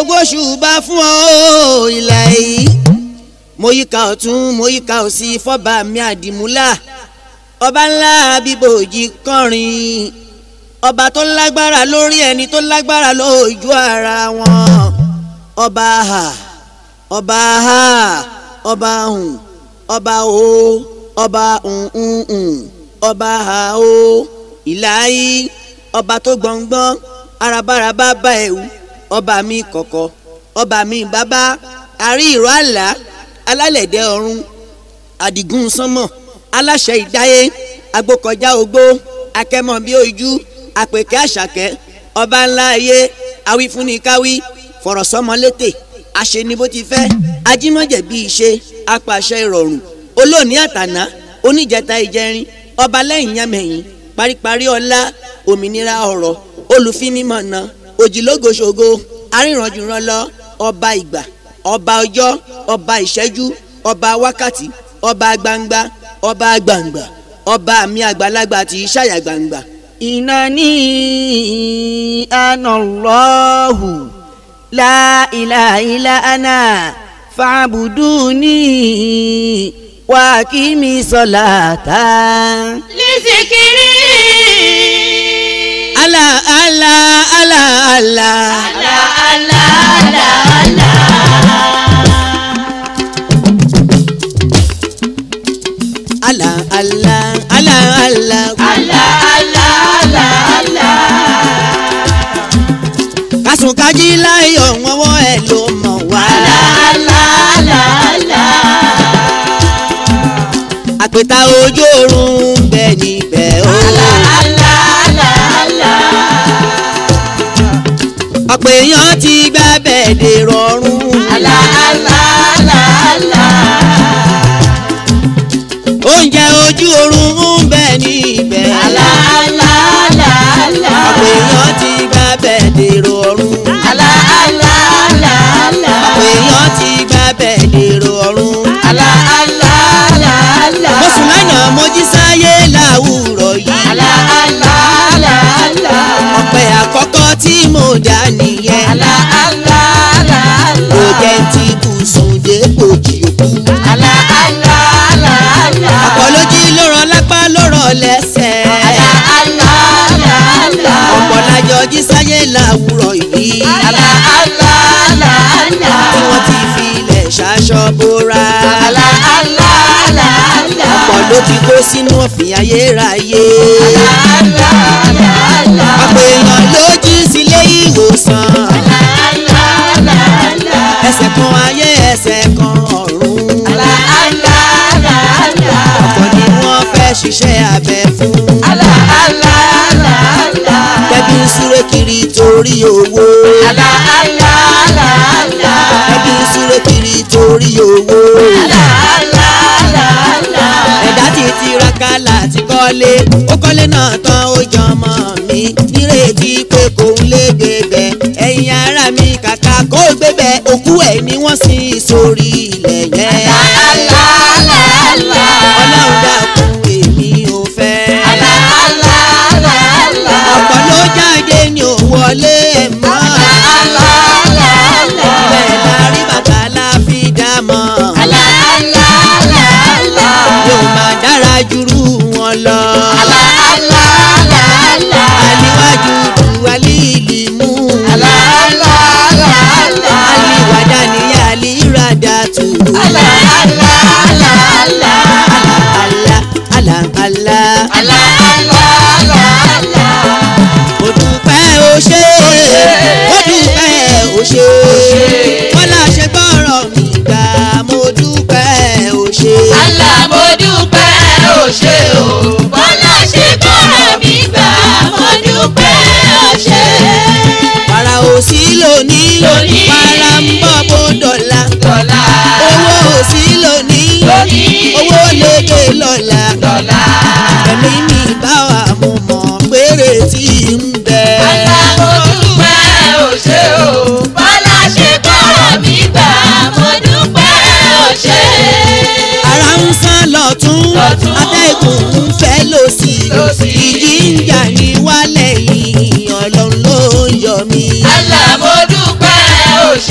mo gbóṣùbà fún ọ ìlà yìí mo yíká ọ̀tún mo yíká òsì fọ́ba mi àdìmúlà ọba ńlá bíbòjì kọrin ọba tó lágbára lórí ẹni tó lágbára lójú ara wọn ọba ha ọba ha ọba hùn ọba o ọba hùn ọba ha o ìlàyé ọba tó gbọ̀ngbọ́n arabaraba bá ẹ̀wù ọba mi kọ̀kọ̀ ọba mi bàbá àrí ìró àlá alálẹ̀dẹ̀ ọ̀run àdìgún sánmọ̀ aláṣẹ ìdáyé agbókọjá ogbó akẹ́mọ̀ bí ojú àpèkẹ́ àṣàkẹ́ ọba ńlá ayé awífúnnikáwí fọ̀rọ̀ sọ́mọlétè àṣeni bó ti fẹ́ ajímọ̀jẹ̀ bí ìṣe apàṣẹ ìrọ̀rùn olóòní àtàná oníjẹta ìjẹrin ọba lẹ́yìn yámẹ̀yìn paríparí ọlá òmìnira ọ̀rọ̀ olùfinimọ̀nà òjìlógoṣogo arìnrànjùrànlọ ọba ìgbà ọba ọjọ́ ọba ìṣẹ́jú ọba wákàtí ọba gbangba ọba gbangba ọba mi àgbàlagbà tí í ṣàyà gbangba. إنني أنا الله لا إله إلا أنا فاعبدوني وأقيمي صلاة لذكري ala ala ala ala. لا لا لا لا ala ala ala ala. لا لا لا لا kásùn kájí láyọ̀ wọ́wọ́ ẹ̀ ló mọ̀ wá. àpèta ojú oorun bẹ níbẹ̀ o. ọ̀pọ̀ èèyàn ti gbá bẹ́ẹ̀ dè rọrùn. oúnjẹ ojú oorun ń bẹ níbẹ̀. ọ̀pọ̀ èèyàn ti gbá bẹ́ẹ̀ dè rọrùn. ọ̀pọ̀ èèyàn ti gbá bẹ́ẹ̀ dè rọrùn. mo sùn lánàá mo jí sáyé láwùrọ̀ yìí. ọ̀pẹ àkọ́kọ́ tí mo dá nìyẹn. kò jẹ́ ti bùsùn dépò jì òkú. ọ̀pọ̀ ló jí ló rán lápá ló rán lẹ́sẹ̀. ọ̀pọ̀ lájọ jí sáyé láwùrọ̀ yìí. tí wọ́n ti fi ilẹ̀ ṣaṣọ bóra. ọ̀pọ̀ ló ti kó sínú ọ̀fìn ayérayé. ọ̀pọ̀ èèyàn ló jí sílé ìwòsàn. ẹsẹ̀ kan ayé ẹsẹ̀ kan ọ̀run. ọ̀pọ̀ ni wọ́n fẹ́ ṣiṣẹ́ abẹ fún. tẹ́bí ń súré kiri torí owó. tẹ́bí ń súré kiri torí owó. ẹ̀dá ti tiraka láti kọ́lé ó kọ́lé náà tán ó jọmọ mi nírètí pé kò ń lé gbébẹ̀ ẹ̀yin ara mi kàkà kó gbébẹ̀ òkú ẹ̀ ni wọ́n sin sórí ilẹ̀ yẹn. ọlọ́run dákun èmi ò fẹ́. ọ̀pọ̀ ló jáde ní ò wọlé ẹ̀ mọ́. bẹ́ẹ̀ la rí bàtà la fi dá mọ́. yóò máa dára jùrú wọn lọ. aliwájú du alíìlì mú. aliwàdà ni alírada tù. ala ala ala. mo dúpẹ́ o ṣé mo dúpẹ́ o ṣé bọ́lá ṣe gbọ́rọ̀ mi gbà mo dúpẹ́ o ṣé. para ò sí lónìí Lónìí. para ń bọ̀ bó dọ̀la owó ò sí lónìí Lónìí. owó lédè lọ́la ẹ̀mí mi bá wà mo mọ̀ péré tí ń bẹ. ara ń sán lọ́tún Lọ́tún. atẹ́gùn ń fẹ́ lòsì Lòsì. ìjì ń jà ní wálẹ̀ yìí ọlọ́run ló ń yọ mí. Allah mo dúpẹ́ o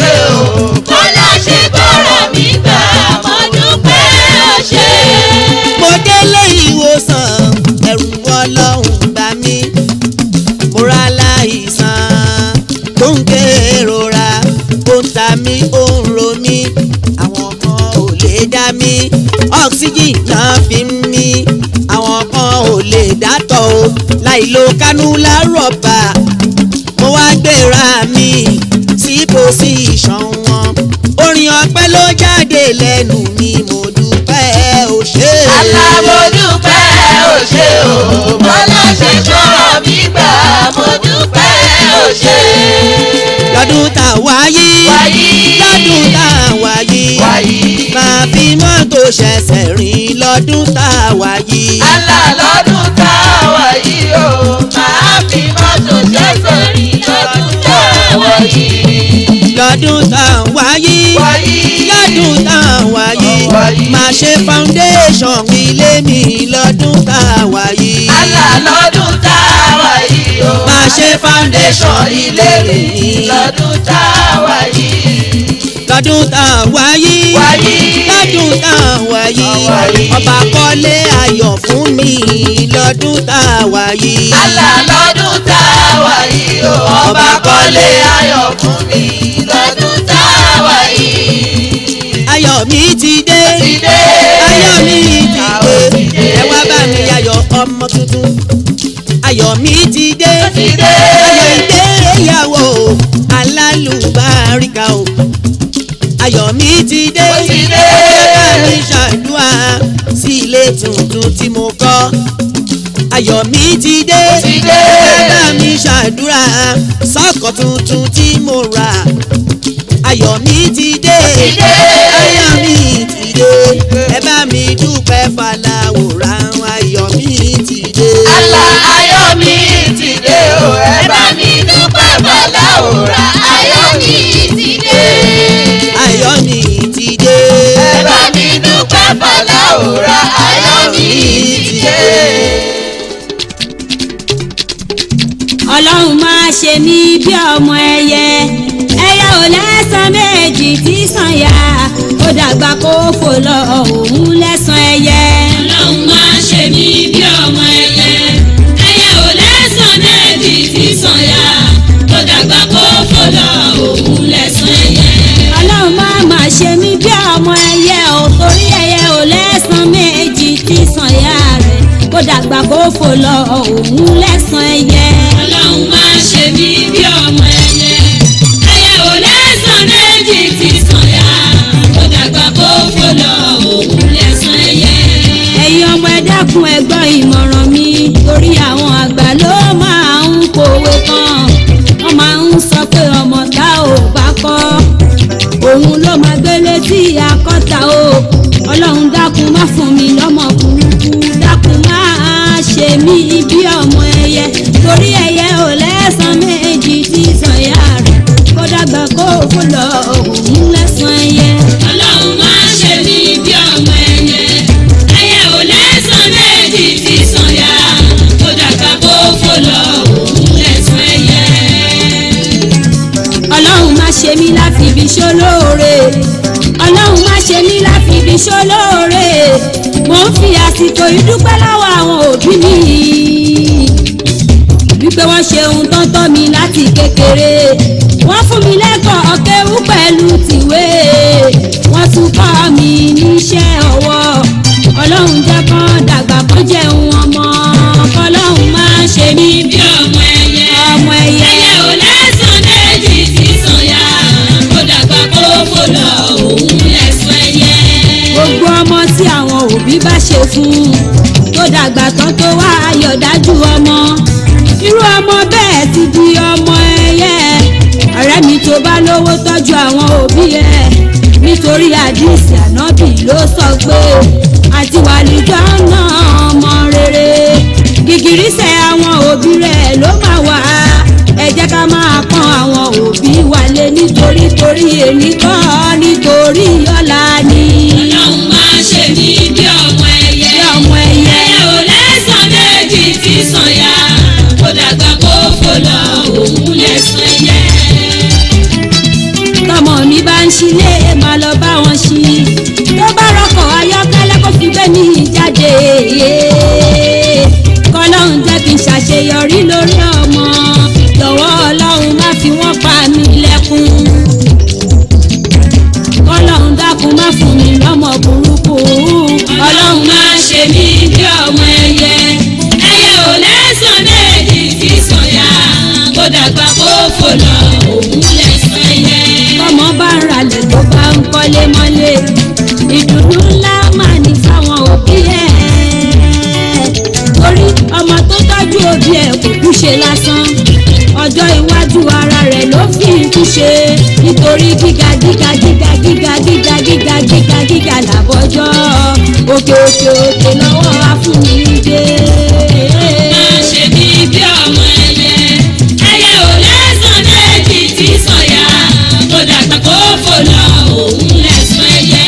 nílò kánú lárọ̀bà mo wá gbéra mi sí pòsíṣàn wọn orin ọpẹ́ ló jáde lẹ́nu mi mo dúpẹ́ ó ṣe. alámọ̀dúpẹ́ ò ṣe o bọ́lá ṣe sọ̀rọ̀ mi gbà mo dúpẹ́ ò ṣe. lọ́dún tá a wáyé Wáyé. lọ́dún tá a wáyé Wáyé. máa fi mọ́tò ṣẹ̀ṣẹ̀ rìn lọ́dún tá a wáyé. Àlà lọ́dún tá a wà yìí o máa fi mọ́tò ṣẹ̀ṣẹ̀ rìn lọ́dún tá a wà yìí. lọ́dún tá a wáyé Wáyé. lọ́dún tá a wáyé Wáyé. máa ṣe foundation ilé mi lọ́dún tá a wáyé. Àlà lọ́dún tá a wà yìí o máa ṣe foundation ilé mi lọ́dún tá a wà yìí. lọ́dún tá a wáyé Wáyé. lọ́dún tá a wáyé Wáyé. ọba kọ́lé ayọ̀ fún mi lọ́dún tá a wáyé. Àlà lọ́dún tá a wà yìí o ọba kọ́lé ayọ̀ fún mi lọ́dún tá a wà yìí. ayọ̀ mi ti dé Ti dé. ayọ̀ mi Ayọ̀ ti ti dé dé. ẹ wá bá mi ayọ̀ ọmọ tuntun ayọ̀ mi ti dé Ti dé. ayọ̀ ìgbéyàwó alálùbáríkà o ayọ̀ mi ti dé Ó ti dé. ẹ bá mi ṣàdúrà sí ilé tuntun tí mo kọ́ ayọ̀ mi ti dé ti dé. ẹ bá mi ṣàdúrà sọ́kọ̀ tuntun tí mo rà ayọ̀ mi ti dé ti dé. ayọ̀ mi ti dé ẹ bá mi dúpẹ́ fàlàwòrán ayọ̀ mi ti dé. Àlà ayọ̀ mi ti dé o, ẹ bá mi dúpẹ́ bọ́lá òrà. Ayọ̀ mi ti dé. ayọ̀ mi ti dé. Ẹ bá mi dúpẹ́ bọ́lá òrà. Ayọ̀ mi ti dé. ọlọ́run máa ṣe mí bí ọmọ ẹyẹ ẹyẹ ò lẹ́sàn méjì tí sàn yá ó dàgbà kó fò lọ òun lẹ́sàn ẹyẹ. ọlọ́run máa ṣe mí bí ọmọ ẹyẹ ẹyẹ ò lẹ́sàn méjì tí sàn yá ó dàgbà kó fò lọ òun lẹ́sàn ẹyẹ. ọlọ́run máa máa ṣe mí bí ọmọ ẹyẹ ò torí ẹyẹ ò lẹ́sàn méjì tí sàn yá rẹ̀ kó dàgbà kó fò lọ òun lẹ́sàn ẹyẹ. ọlọ́run máa ṣe mí bí ọmọ ẹyẹ ẹyẹ ò lẹ́sàn méjì tí sàn yá kó dàgbà kó fò lọ òun lẹ́sàn ẹyẹ. ẹ̀yin ọmọ ẹ dákun ẹ gbọ́ ìmọ̀ràn mi torí àwọn àgbà ló máa ń kọ̀wé kan wọ́n máa ń sọ pé ọmọ tá ò bá kọ́ òun ló máa gbélé tí akọ́ta o ọlọ́run dákun má fún mi lọ́mọ burúkú dákun má ṣe mí bí ọmọ ẹyẹ torí ẹyẹ ò lẹ́sàn méjì tí sọ̀yà rẹ̀ kó dàgbà kó fò lọ òun lẹ́sàn ẹyẹ. ọlọ́run má ṣe mí bí ọmọ ẹyẹ ẹyẹ ò lẹ́sàn méjì tí sọ̀yà kó dàgbà kó fò lọ òun lẹ́sàn ẹyẹ ọlọ́run má ṣe mí láfi ibi ṣólóore ọlọ́run má ṣe mí láfi ibi ṣólóore mo ń fi àsìkò ìdúpẹ́ lọ́wọ́ àwọn òbí mi wípé wọ́n ṣe ohun tó ń tọ́ mi láti kékeré wọ́n fún mi lẹ́kọ̀ọ́ kéwú pẹ̀lú tìwé wọ́n tún kọ́ mi níṣẹ́ ọwọ́ ọlọ́run jẹ́ kán dàgbà kán jẹun ọmọ kọ́lọ́run má ṣe mí bí ọmọ ẹyẹ ọmọ ẹyẹ ẹyẹ ò lẹ́sàn méjì tí sàn yá kó dàgbà kó fò lọ òun lẹ́sàn ẹyẹ. gbogbo ọmọ tí àwọn òbí bá ṣe fún tó dàgbà tán tó wá ayọ̀ dájú ọmọ irú ọmọ bẹ́ẹ̀ ti di ọmọ ẹyẹ ọ̀rẹ́ mi tó bá lówó tọ́jú àwọn òbí ẹ̀ nítorí àdìsí ànábì ló sọ pé àti wàlíjọ́ náà ọmọ rere gìgìrísẹ̀ àwọn òbí rẹ̀ ló máa wà ẹ jẹ́ ká máa pọ́n àwọn òbí wa lé nítorí torí èmi kọ́ nítorí ọ̀la ni. ọlọ́run máa ṣe mí bí ọmọ ẹyẹ. bí ọmọ ẹyẹ. ẹyẹ ò lẹ́sàn méjì tí sàn yá kó dàgbà kó fò lọ òun lẹ́sàn ẹyẹ tọmọ mi bá ń ṣílé máa lọ bá wọn ṣí tó bá rọkọ̀ ayọ́kẹ́lẹ́ kó fi gbé mi jáde lásán ọjọ́ iwájú ara rẹ̀ ló fi ń túnṣe nítorí gíga gíga gíga gíga gíga gíga gíga gíga làbọ̀jọ́ òkè òkè òkè lọ́wọ́ afúnilé. máa ṣe bí bí ọmọ ẹyẹ ẹyẹ ò lẹ́sàn méjì tí sọ̀yà kó dàgbà kó fò lọ òun lẹ́sàn ẹyẹ.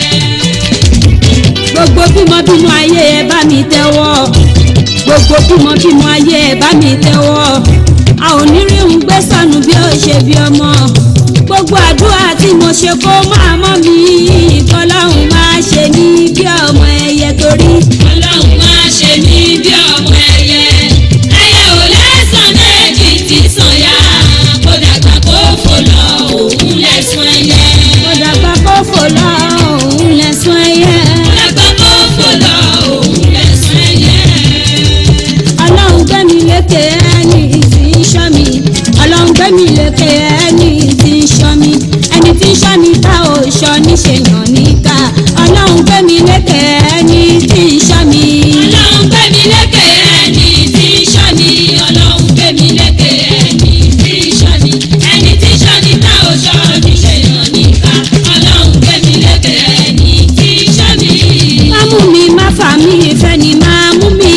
gbogbo bímọbímọ ayé ẹ bá mi tẹ́wọ́ gbogbo bímọbímọ ayé ẹ bá mi tẹ́wọ́ a ò ní rí ń gbé sọnù bí ó ṣe bí ọmọ gbogbo àdúrà tí mo ṣe kó máa mọ́ mi kọ́lọ́hún máa ṣe ní bí ọmọ ẹyẹ torí ọlọ́run máa ṣe mí bí ọmọ ẹyẹ ẹyẹ ò lẹ́sàn méjì tí sọ̀yà kó dàgbà kó fò lọ òun lẹ́sàn ẹyẹ. mo dàgbà kó fò lọ òun lẹ́sùn ẹyẹ dàgbà kó fò lọ òun lẹ́sàn ẹyẹ. ọlọ́run gbé mi lékè ẹni tí ń ṣọ́ mi ọlọ́run gbé mi lékè ẹni tí ń ṣọ́ mi ẹni tí ń ṣọ́ mi tá ò ṣọ́ níṣe yàn níkà ọlọ́run gbé mi lékè ẹni tí ń ṣọ́ mi. ọlọ́run gbé mi lékè ẹni tí ń ṣọ́ ni ọlọ́run gbé mi lékè ẹni tí ń ṣọ́ ni ẹni tí ń ṣọ́ ni tá ò ṣọ́ ní ṣe yàn níkà ọlọ́run gbé mi lékè ẹni tí ń ṣọ́ ni. má mú mi má fà mí ìfẹ́ ni má mú mi.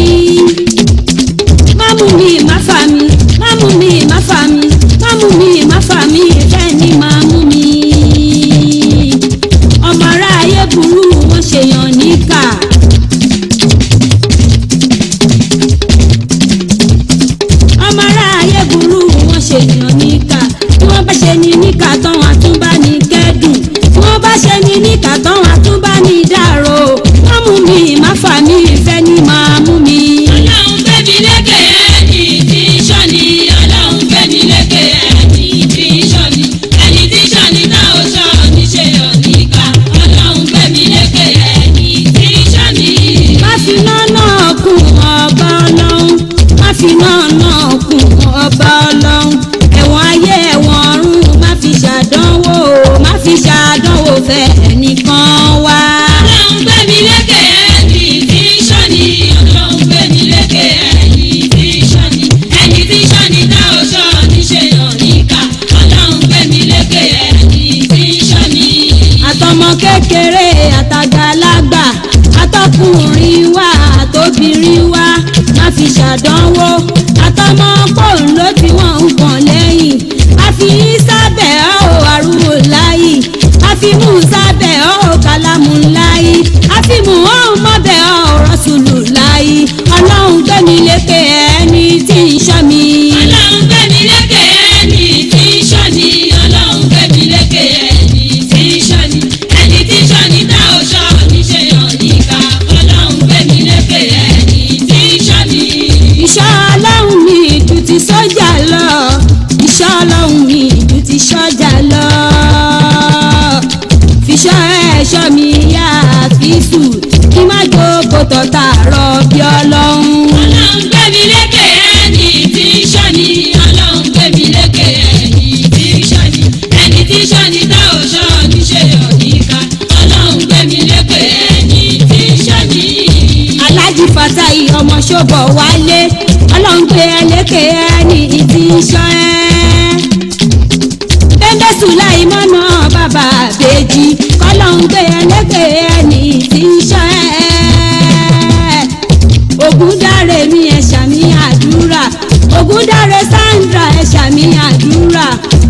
má mú mi má fà mí má mú mi má fà mí má mú mi má fà mí ìfẹ́ ni má mú mi. ọmọ aráyé burú wọn ṣèyàn níkà. ọmọ aráyé burú wọn ṣèyàn níkà tí wọ́n bá ṣe ní níkà tán wọn tún bá ní kẹ́dùn tí wọ́n bá ṣe ní níkà tán wọn tún bá ní dàrò má mú mi má fà mí ìfẹ́ ni máa mú mi. ọlọ́run gbé mi lékè ẹni tí ń ṣọ́ ni ọlọ́run gbé mi lékè ẹni tí ń ṣọ́ ni ẹni tí ń ṣọ́ ni tá ò ṣọ́ ní ṣe yàn níkà ọlọ́run gbé mi lékè ẹni tí ń ṣọ́ ni. má fi nánà kún ọba ọlọ́run má fi nánà kún ọba ọlọ́run ẹ̀wọ̀n ayé ẹ̀wọ̀n ọ̀run má fi ṣàdánwò má fi ṣàdánwò fẹ́ ẹnìkan wá. ọlọ́run gbé mi lékè ẹni tí ń ṣọ́ ni ọlọ́run gbé mi lékè ẹni tí ń ṣọ́ ni ẹni tí ń ṣọ́ ni tá ò ṣọ́ ní ṣe yàn níkà ọlọ́run gbé mi lékè ẹni tí ń ṣọ́ ni. àtọmọ kékeré àtàgbàlagbà àtọkùnrin wa àtobìnrin wa má fi ṣàdánwò àtọmọ pòun ló tí wọn ń pọn lẹ́yìn àfi sábẹ́ ọ̀ àrùwò láyì àfi mú sábẹ́ ọ̀ kálámù láyì àfi mú ọ̀hún mọ́bẹ̀ ọ̀ rọ́ṣùlù láyì ọlọ́run gbẹ̀mí lékè ẹni tí ń ṣọ́ mi. ọlọ́run gbé mi lékè ẹni tí ń ṣọ́ ni ọlọ́run gbé mi lékè ẹni tí ń ṣọ́ ni ẹni tí ń ṣọ́ ni tá ò ṣọ́ ní ṣe yàn níkà ọlọ́run gbé mi lékè ẹni tí ń ṣọ́ ni. ìṣọ́ ọlọ́run mi ju ti sọ́jà lọ ìṣọ́ ọlọ́run mi ju ti sọ́jà lọ fiṣọ́ ẹ̀ṣọ́ mi yá àfíìsù kí má jókòó tọ̀tà rọ bí ọlọ́run. ọlọ́run gbé mi lékè ẹni tí ń ṣọ́ ni ọlọ́run gbé mi lékè ẹni tí ń ṣọ́ ni ẹni tí ń ṣọ́ ni tá ò ṣọ́ ní ṣe yàn níkà ọlọ́run gbé mi lékè ẹni tí ń ṣọ́ ni. alájí fatai ọmọ ṣọ́bọ̀ wálé ọlọ́run gbé ẹ lékè ẹni tí ń ṣọ́ ẹ. bẹ́ńdẹ́ sùláìmọ́nà bàbá àbèjì kọ́lọ́run gbé ẹ lékè ẹni tí ń ṣọ́ ẹ. ògúndáre mi ẹ̀ ṣàmì àdúrà ògúndáre sandra ẹ̀ ṣàmì àdúrà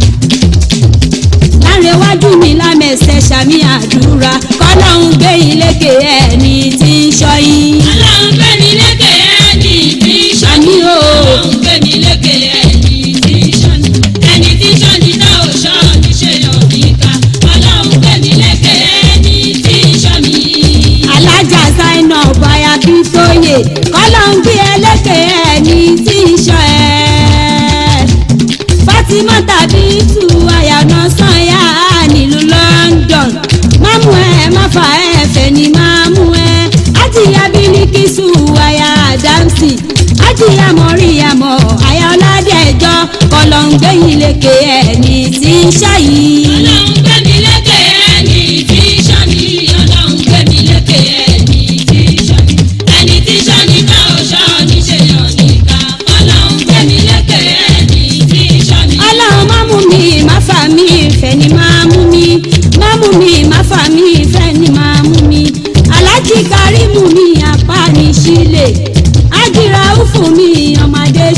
lárẹ̀wájú mi lámẹ̀sẹ̀ ṣàmì àdúrà kọ́lọ́hún gbé ilékè ẹni tí ń ṣọ́ yín. ọlọ́run gbé mi lékè ẹni tí ń ṣọ́ ni Àmì o. ọlọ́run gbé mi lékè ẹni tí ń ṣọ́ ni ẹni tí ń ṣọ́ ni tá ò ṣọ́ ní ṣe yàn níkà ọlọ́run gbé mi lékè ẹni tí ń ṣọ́ ni. alájà sáínà báyà kí tóye kọ́lọ́hún gbé ẹlẹ́kẹ̀ ẹni tí ń ṣọ́ ẹ. Fatima tàbí tu àyànà sànyà nílùú London mámú ẹ má fà ẹ fẹ́ ni mámú ẹ ájìyá bílíkìsù àyà àdámsì ájìyá mọ̀ríyàmọ̀ àyà ọ̀làdẹ̀jọ́ kọlọ̀ǹgbẹ̀yìn lékè ẹni tí ń ṣàyí. ọlọ́run gbé mi lékè ẹni tí ń ṣọ́ ni ọlọ́run gbé mi lékè ẹni tí ń ṣọ́ ni ẹni tí ń ṣọ́ ni tá ò ṣọ́ ní ṣe yàn níkà ọlọ́run gbé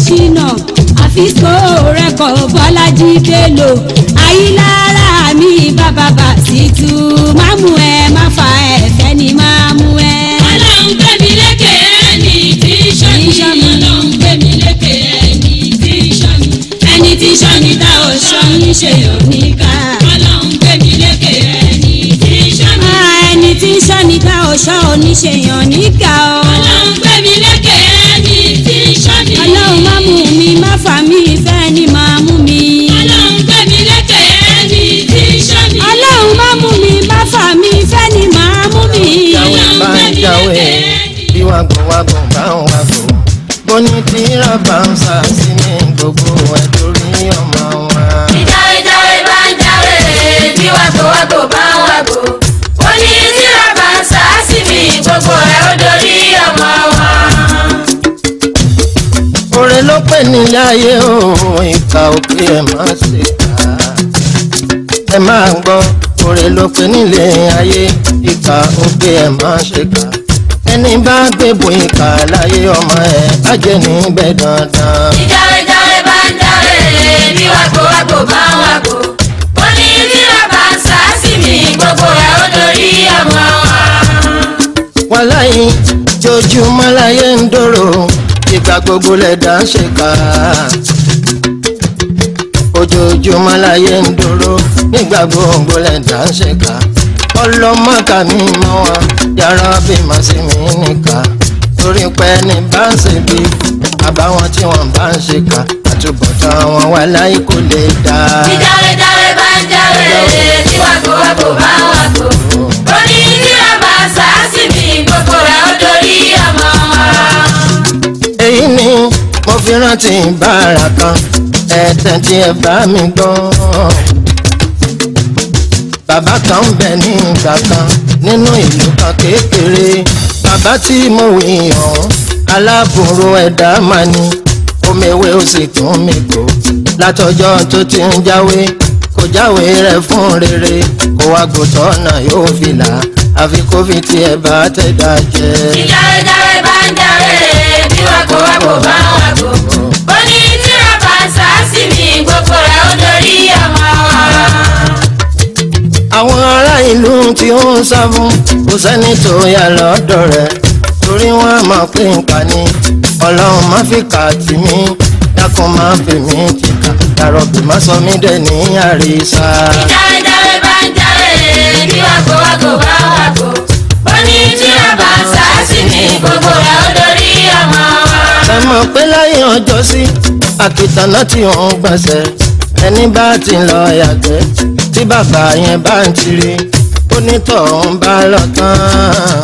ṣìnà àfisco rẹkọ̀ bọ́lájí bello ayílára mi bàbá bàṣítù mámú ẹ má fa ẹ̀fẹ́ ni mámú ẹ. ọlọ́run gbé mi lékè ẹni tí ń ṣọ́ni ọlọ́run gbé mi lékè ẹni tí ń ṣọ́ni ẹni tí ń ṣọ́ni tá ò ṣọ́ni ṣe ò ní ká ọlọ́run gbé mi lékè ẹni tí ń ṣọ́ni Ah, ẹni tí ń ṣọ́ni ká ọ̀ṣọ́ oníṣèyàn níkà ọ́. ọlọ́run gbé mi lékè ẹni tí ń ṣọ́ni ọlọ́run má mú mi má fà mí ìfẹ́ ni máa mú mi. ọlọ́run gbé mi lékè ẹni tí ń ṣọ́ni ọlọ́run má mú mi má fà mí ìfẹ́ ni máa mú mi. jáwé bá ń jáwé bí wàgùnwàgùn bá ń wàgùn bóní tíra bá ń sá sí mi gbogbo ẹ̀ torí ọmọ wa. ìjáwé jáwé bá ń jáwé bí wàgbówàgbó bá ń wàgbó ó ní tíra bá ń sá sí mi gbogbo ẹ̀ ó dorí ọmọ wa. Oore ló pè nílé ayé o ìka òkè ẹ̀ máa ṣe kà á. Ẹ máa gbọ́ oore ló pè nílé ayé ìka òkè ẹ̀ máa ṣe kà á. Ẹni bá gbébùn ìka láyé ọmọ ẹ̀ á jẹ́ níbẹ̀ dandan. ìjáwé jáwé bá ń jáwé bí wàgbówàgbó bá ń wàgbó ó ní tíra bá ń sá sí mi gbogbo ẹ̀ ó dorí ọmọ wa. wàláyé jojúmọ́ láyé ń dòrò ìgbà gbogbo lẹ̀dá ń ṣe ká. ojoojúmọ́ láyé ń dòrò nígbà gbogbo lẹ̀dá ń ṣe ká. ọlọ́mọkà mi mọ́ wa yàrá bí màá sí mi nìka. torí pé ní bá ń ṣe bí àbáwọn tí wọ́n bá ń ṣe ká àtúbọ̀tán wọn wà láyé kò lè dá. ìjáwé jáwé bá ń jáwé bí wàgbówàgbó bá ń wàgbó ó ní tíra bá ń sá sí mi gbogbo ẹ̀ ó dorí ọmọ wa. èyí ni mo fi rántí bára kan ẹ̀tẹ̀ tí ẹ bá mi gbọ́. bàbá kan ń bẹ ní ìgbà kan nínú ìlú kan kékeré bàbá tí mo wí ọ̀hún aláàbòrò ẹ̀dá máa ní omewé ó sì tún mi kó látọjọ́ tó ti ń jáwé kò jáwé rẹ̀ fún rere kó wá gbòtọ́ náà yóò fi là àfi kó fi tiẹ̀ bá tẹ̀dá jẹ́. ìjáwé jáwé bá ń jáwé bí wàgbówàgbó bá ń wàgbó ó ní tíra bá ń sá sí mi gbogbo ẹ̀ ó dorí ọmọ wa. àwọn ará ìlú tí ó ń sá fún kò sẹ́ni tó yà lọ́dọ̀ rẹ̀ torí wọ́n á máa pín nǹkan ní ọlọ́run má fi kà tì mí dákun má fi mí tìkà dàrọ̀bì má sọ mí dẹ̀ ní àrísà. ìjáwé jáwé bá ń jáwé bí wàgbówàgbó bá ń wàgbó ó ní tíra bá ń sá sí mi gbogbo ẹ̀ ó dorí ọmọ wa. ẹ mọ̀ pé láyé ọjọ́ sí àkìtàná tí òun gbọ̀nsẹ̀ ẹni bá ti lọ yàgbẹ́ tí bàbá yẹn bá ń tiri onítọ̀hún bá lọ tán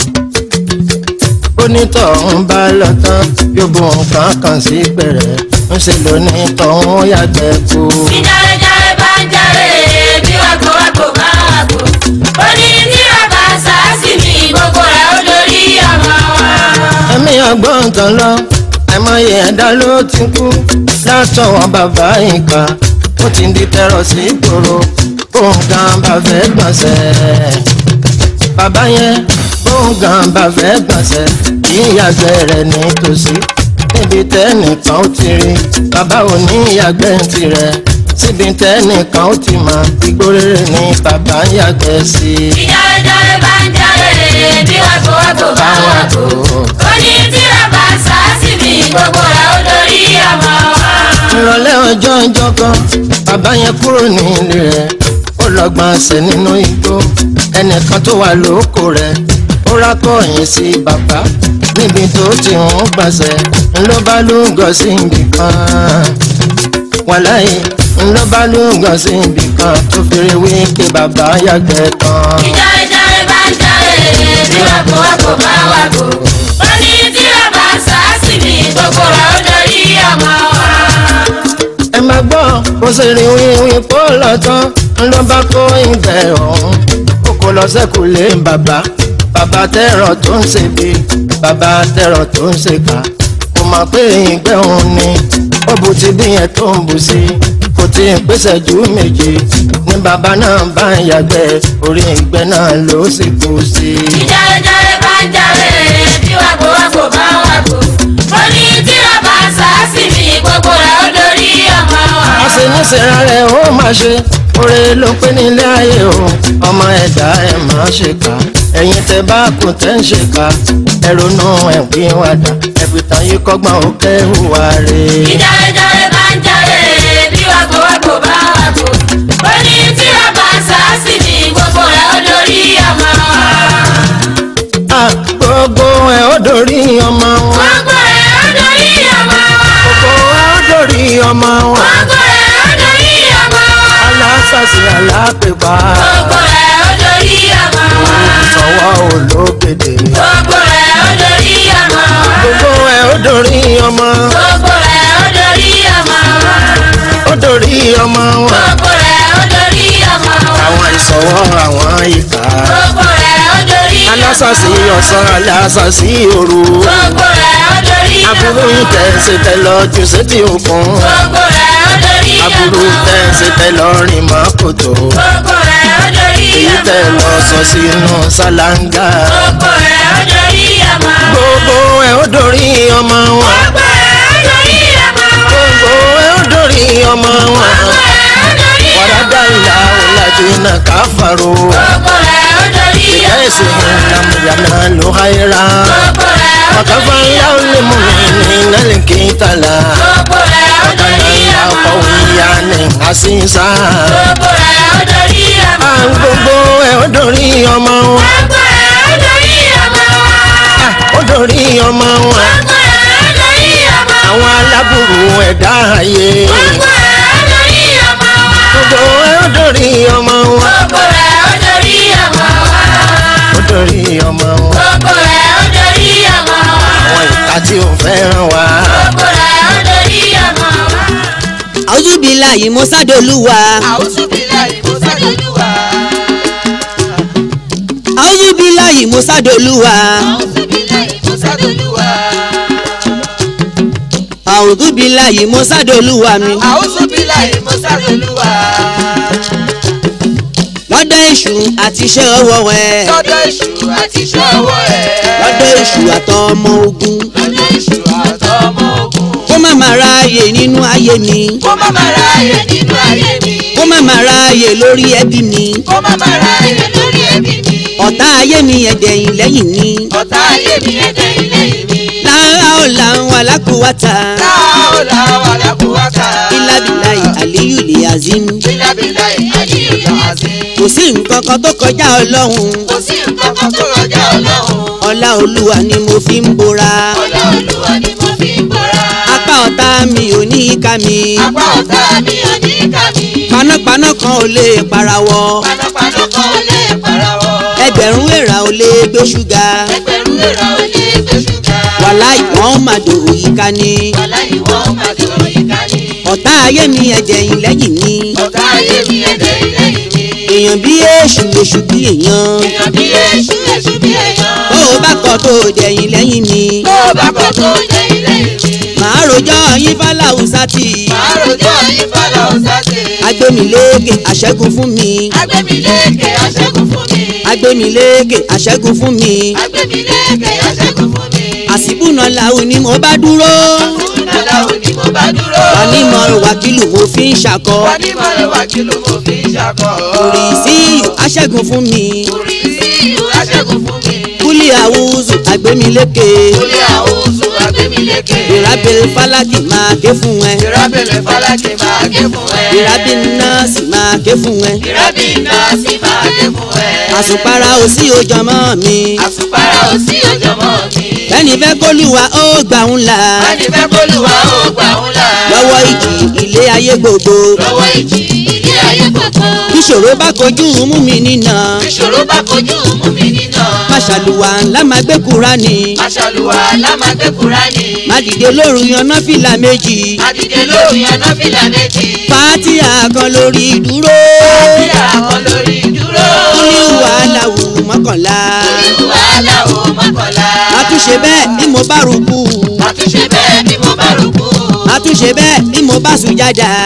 onítọ̀hún bá lọ tán yóò bu nǹkan kan sí pẹ̀rẹ̀ ń ṣe lónìí tọ̀hún yàgbẹ́ kú. ìjáwé jáwé bá ń jáwé bí wàgbówàgbó bá ń wàgbó ó ní tíra bá ń sá sí mi gbogbo ẹ̀ ó dorí ọmọ wa. ẹ̀mí ọgbọ́n kan lọ àìmọye ẹ̀dá ló ti kú látọwọ́ bàbá ìka ó ti di tẹ̀rọ sí ìgboro bóun gan bá fẹ́ gbọ̀nsẹ̀ bàbá yẹn bóun gan bá fẹ́ gbọ̀nsẹ̀ kì í yàgbẹ́ rẹ̀ nítòsí níbi tẹ́nìkan ó ti rí bàbá ò ní yàgbẹ́ tirẹ̀ síbi tẹ́nìkan ó ti mọ̀ ìgbórèrè ní bàbá ń yàgbẹ́ sí i. ìjáwé jáwé bá ń jáwé bí wàgbówàgbó bá ń wàgbó ó ní tíra bá ń sá sí mi gbogbo ẹ̀ ó dorí ọmọ wa. ìrọ̀lẹ́ ọjọ́ ọjọ́ kan bàbá yẹn kúrò ní ilé rẹ̀ ó lọ gbọ̀nsẹ̀ nínú igbó ẹnìkan tó wà lóko rẹ̀ ó rákọ̀yìn sí bàbá níbi tó ti ń gbọ̀nsẹ̀ ńlọ bá lúgọ̀ sí ibì kan wàláyé ńlọ bá lúgọ̀ sí ibì kan tó fèrè wí pé bàbá yàgbẹ́ kan. ìjáwé jáwé bá ń jáwé bí wàgbówàgbó bá ń wàgbó ó ní tíra bá ń sá sí mi gbogbo ẹ̀ ó dorí ọmọ wa. ẹ máa gbọ́ bó ṣe rí wíwí kó lọ tán ló bá kó ìgbẹ́ ọ̀hún ó kó lọ sẹ́kù lé bàbá bàbá tẹ̀rọ tó ń ṣe bí bàbá tẹ̀rọ tó ń ṣe kà kò mọ̀ pé ìgbẹ́ òun ni ó bu ti bí yẹn tó ń bù sí kò tí ì pèsè ju méje ní bàbá náà bá ń yàgbẹ́ orí ìgbẹ́ náà ló sì kú sí. ìjáwé jáwé bá ń jáwé bí wàgbówàgbó bá ń wàgbó ó ní tíra bá ń sá sàásì mi gbogbo rẹ̀ ó dorí ọmọ wọn. àṣeníṣẹ́ra rẹ̀ ó máa ṣe oore ló pé nílé ayé o ọmọ ẹ̀dá ẹ̀ máa ṣe kà ẹ̀yin tẹ bá kù tẹ́ ń ṣe kà ẹ ronú ẹ̀ pín wàdà ẹ̀fìtàn yìí kọ́gbọ́n ó kẹ́hùwà rè é. ìjàrèjàre bá ń jàre bí wàgbọ́wàgbọ́ bá wàgbọ́ ó ní tí a bá sàásì mi gbogbo rẹ̀ ó dorí ọmọ wọn. Ah, gbogbo ẹ̀ ó dorí ọmọ wọn gbogbo rẹ̀ ó dorí ọmọ wọn. gbogbo ẹ̀ ó dorí ọmọ wọn gbogbo rẹ̀ ó dorí ọmọ wọn. alásàsì alápèpá gbogbo rẹ̀ ó dorí ọmọ wọn. sọwọ́ olókèdè gbogbo rẹ̀ ó dorí ọmọ wọn. gbogbo ẹ̀ ó dorí ọmọ gbogbo rẹ̀ ó dorí ọmọ wọn. ó dorí ọmọ wọn gbogbo rẹ̀ ó dorí ọmọ wọn. àwọn ìsọwọ́ àwọn ìkà gbogbo rẹ̀ ó dorí ọmọ wọn. alásàsì ọ̀sán alásàsì òru gbogbo rẹ̀ ó dorí ọmọ aburú wọn. tẹ̀sí tẹ lọ jù sétí òkun gbogbo rẹ̀ ó dorí ọmọ aburú wọn. tẹ̀sí tẹ lọ rìn mọ́ kòtò gbogbo rẹ̀ ó dorí èyí ọmọ tẹ wọn. lọ sọ sínú ṣáláńgá gbogbo rẹ̀ ó dorí ọmọ wọn. gbogbo ẹ̀ ó dorí ọmọ wọn gbogbo rẹ̀ ó dorí ọmọ wọn. gbogbo ẹ̀ ó dorí ọmọ wọn gbogbo rẹ̀ ó dorí ọmọ wọn. wàràdà ìlà ọ̀làjìnà káfàró gbogbo rẹ̀ ó dorí ìyá ọmọ ẹ̀sìn wọn. ìlàmùyànà ló háyéra gbogbo rẹ̀ ó wàkàfà dorí ńlá ọmọ ó lè mú mi ní nálẹ̀ kí n tàlà gbogbo rẹ̀ ó ọ̀kadà dorí ńlá ọmọ ọkọ̀ wọn. òyìnbá ní àṣìṣà gbogbo rẹ̀ ó dorí ọmọ à ń wọn. gbogbo ẹ̀ ó dorí ọmọ wọn gbogbo rẹ̀ ó dorí ọmọ wọn. ó dorí ọmọ wọn gbogbo rẹ̀ ó dorí ọmọ wọn. àwọn aláburú ẹ̀dá ayé gbogbo rẹ̀ ó dorí ọmọ wọn. gbogbo ẹ̀ ó dorí ọmọ wọn gbogbo rẹ̀ ó dorí ọmọ wọn. ó dorí ọmọ wọn gbogbo rẹ̀ ó dorí ọmọ wọn. àwọn ìka tí ò fẹ́ràn wa gbogbo rẹ̀ ó dorí ọmọ wọn. àwùjúbílà yìí mo sádolúwa àwùjọ bí láì mo sádolúwa. àwùjúbílà yìí mo sádolúwa àwùjọ bí láì mo sádolúwa. àwùjúbílà yìí mo sádolúwa mi àwùjọ bí láì mo sádolúwa. lọ́dọ̀ èṣù àti iṣẹ́ ọwọ́ ẹ̀ lọ́dọ̀ èṣù àti iṣẹ́ ọwọ́ ẹ̀. lọ́dọ̀ èṣù àtọmọ ogun lọ́dọ̀ èṣù àtọmọ ogun. kó má má ráàyè nínú ayé mi kó má má ráàyè nínú ayé mi. kó má má ráàyè lórí ẹbí mi kó má má ráàyè lórí ẹbí mi. ọ̀tá ayé mi ẹ̀dẹ̀yìn lẹ́yìn mi ọ̀tá ayé mi ẹ̀dẹ̀ ilé mi. lára ọ̀la ń wà lákòwátà láòlà wà lákòwátà. ìlàbìláyì àlíyù lè azim bílábílá ìyáyí ìyàwó kò sí nǹkan kan tó kọjá ọlọ́run kò sí nǹkan kan tó rọjá ọlọ́run. ọlá olúwa ni mo fi ń bora ọlá olúwa ni mo fi ń bọ́ra. apá ọ̀tá mi ò ní í ká mi apá ọ̀tá mi ò ní ká mi. panápaná kan ò lè parawọ́ panápaná kan ò lè parawọ́. ẹgbẹ̀rún èèrà ò lè gbé ṣúgà ẹgbẹ̀rún èrà ò lè gbé ṣúgà. wàhálà ìwọ̀n màdò òyìnká ni wàlá ìwọ̀n máa dùn ìka ni. ọ̀tá ayé mi ẹ̀dẹ̀yìn lẹ́yìn mi ọ̀tá ayé mi ẹ̀dẹ̀ ilé mi. èèyàn bí èṣù èṣù bí èèyàn èèyàn bí èṣù èṣù bí èèyàn. tó o bá kọ tó o dẹ̀yìn lẹ́yìn mi tó o bá kọ́ tó jẹ́ ilé mi. màá rojọ́ yín fáláhùsá tì màá rojọ́ yín fọlọ́ ọ̀sáṣe. agbémiléèkè àṣẹ́gun fún mi agbẹ́miléèké aṣẹ́gun fún mi. agbémiléèkè àṣẹ́gun fún mi agbẹ́miléèké aṣẹ́gun fún mi. àsìbùnà làwọn ni mo bá dúró Nàlá òní mo bá dúró. wà ní mọ̀rọ̀ wákìlù mo fi ń ṣakọ Wà ní mọ̀rẹ̀ wá kí ló mo fi ń ṣakọ̀. orí sí àṣẹ́gun fún mi Orí sí ìlú aṣẹ́gun fún mi. kúlì àwùzù agbémiléèkè Olé àwòsù agbẹ́miléèké. ìrábìlì fálákì máa ké fún ẹ Ìrábẹ̀lẹ̀ fálákì máa ké fún ẹ. ìrábìlì nọ́ọ̀sì máa ké fún ẹ Ìrábì náà sì máa ké fún ẹ. àsùpárá ò sí ojọmọ́ mi Àsùpárá ò sí òjòmọ́ mi. ẹni fẹ́ kólúwa ó gbà ń là Ẹni fẹ́ kólúwa ó gbà ń là. lọ́wọ́ ìjì ilé ayé gbogbo Lọ́wọ́ ìjì ilé ayé gbogbo. ìṣòro bá kojú mú mi nínà Ìṣòro bá kojú mú mi nínà. máṣàlùwà ńlá máa gbé Kúránì Aṣàlùwà lámàgbé Kúránì. má dìde lóru yanná fìlà méjì Àdìdè lórí anáfìlà méjì. fàtíà kan lórí dúró Bí àwọn lórí dúró. kúlíwà láwù mọ́kànlá Wàhálà ò mọ́kànlá. àtúnṣe bẹ́ẹ̀ bí mo bá rúkú Àtúnṣe bẹ́ẹ̀ bí mo bá rúkú. àtúnṣe bẹ́ẹ̀ bí mo bá sùjádà Àtúnṣe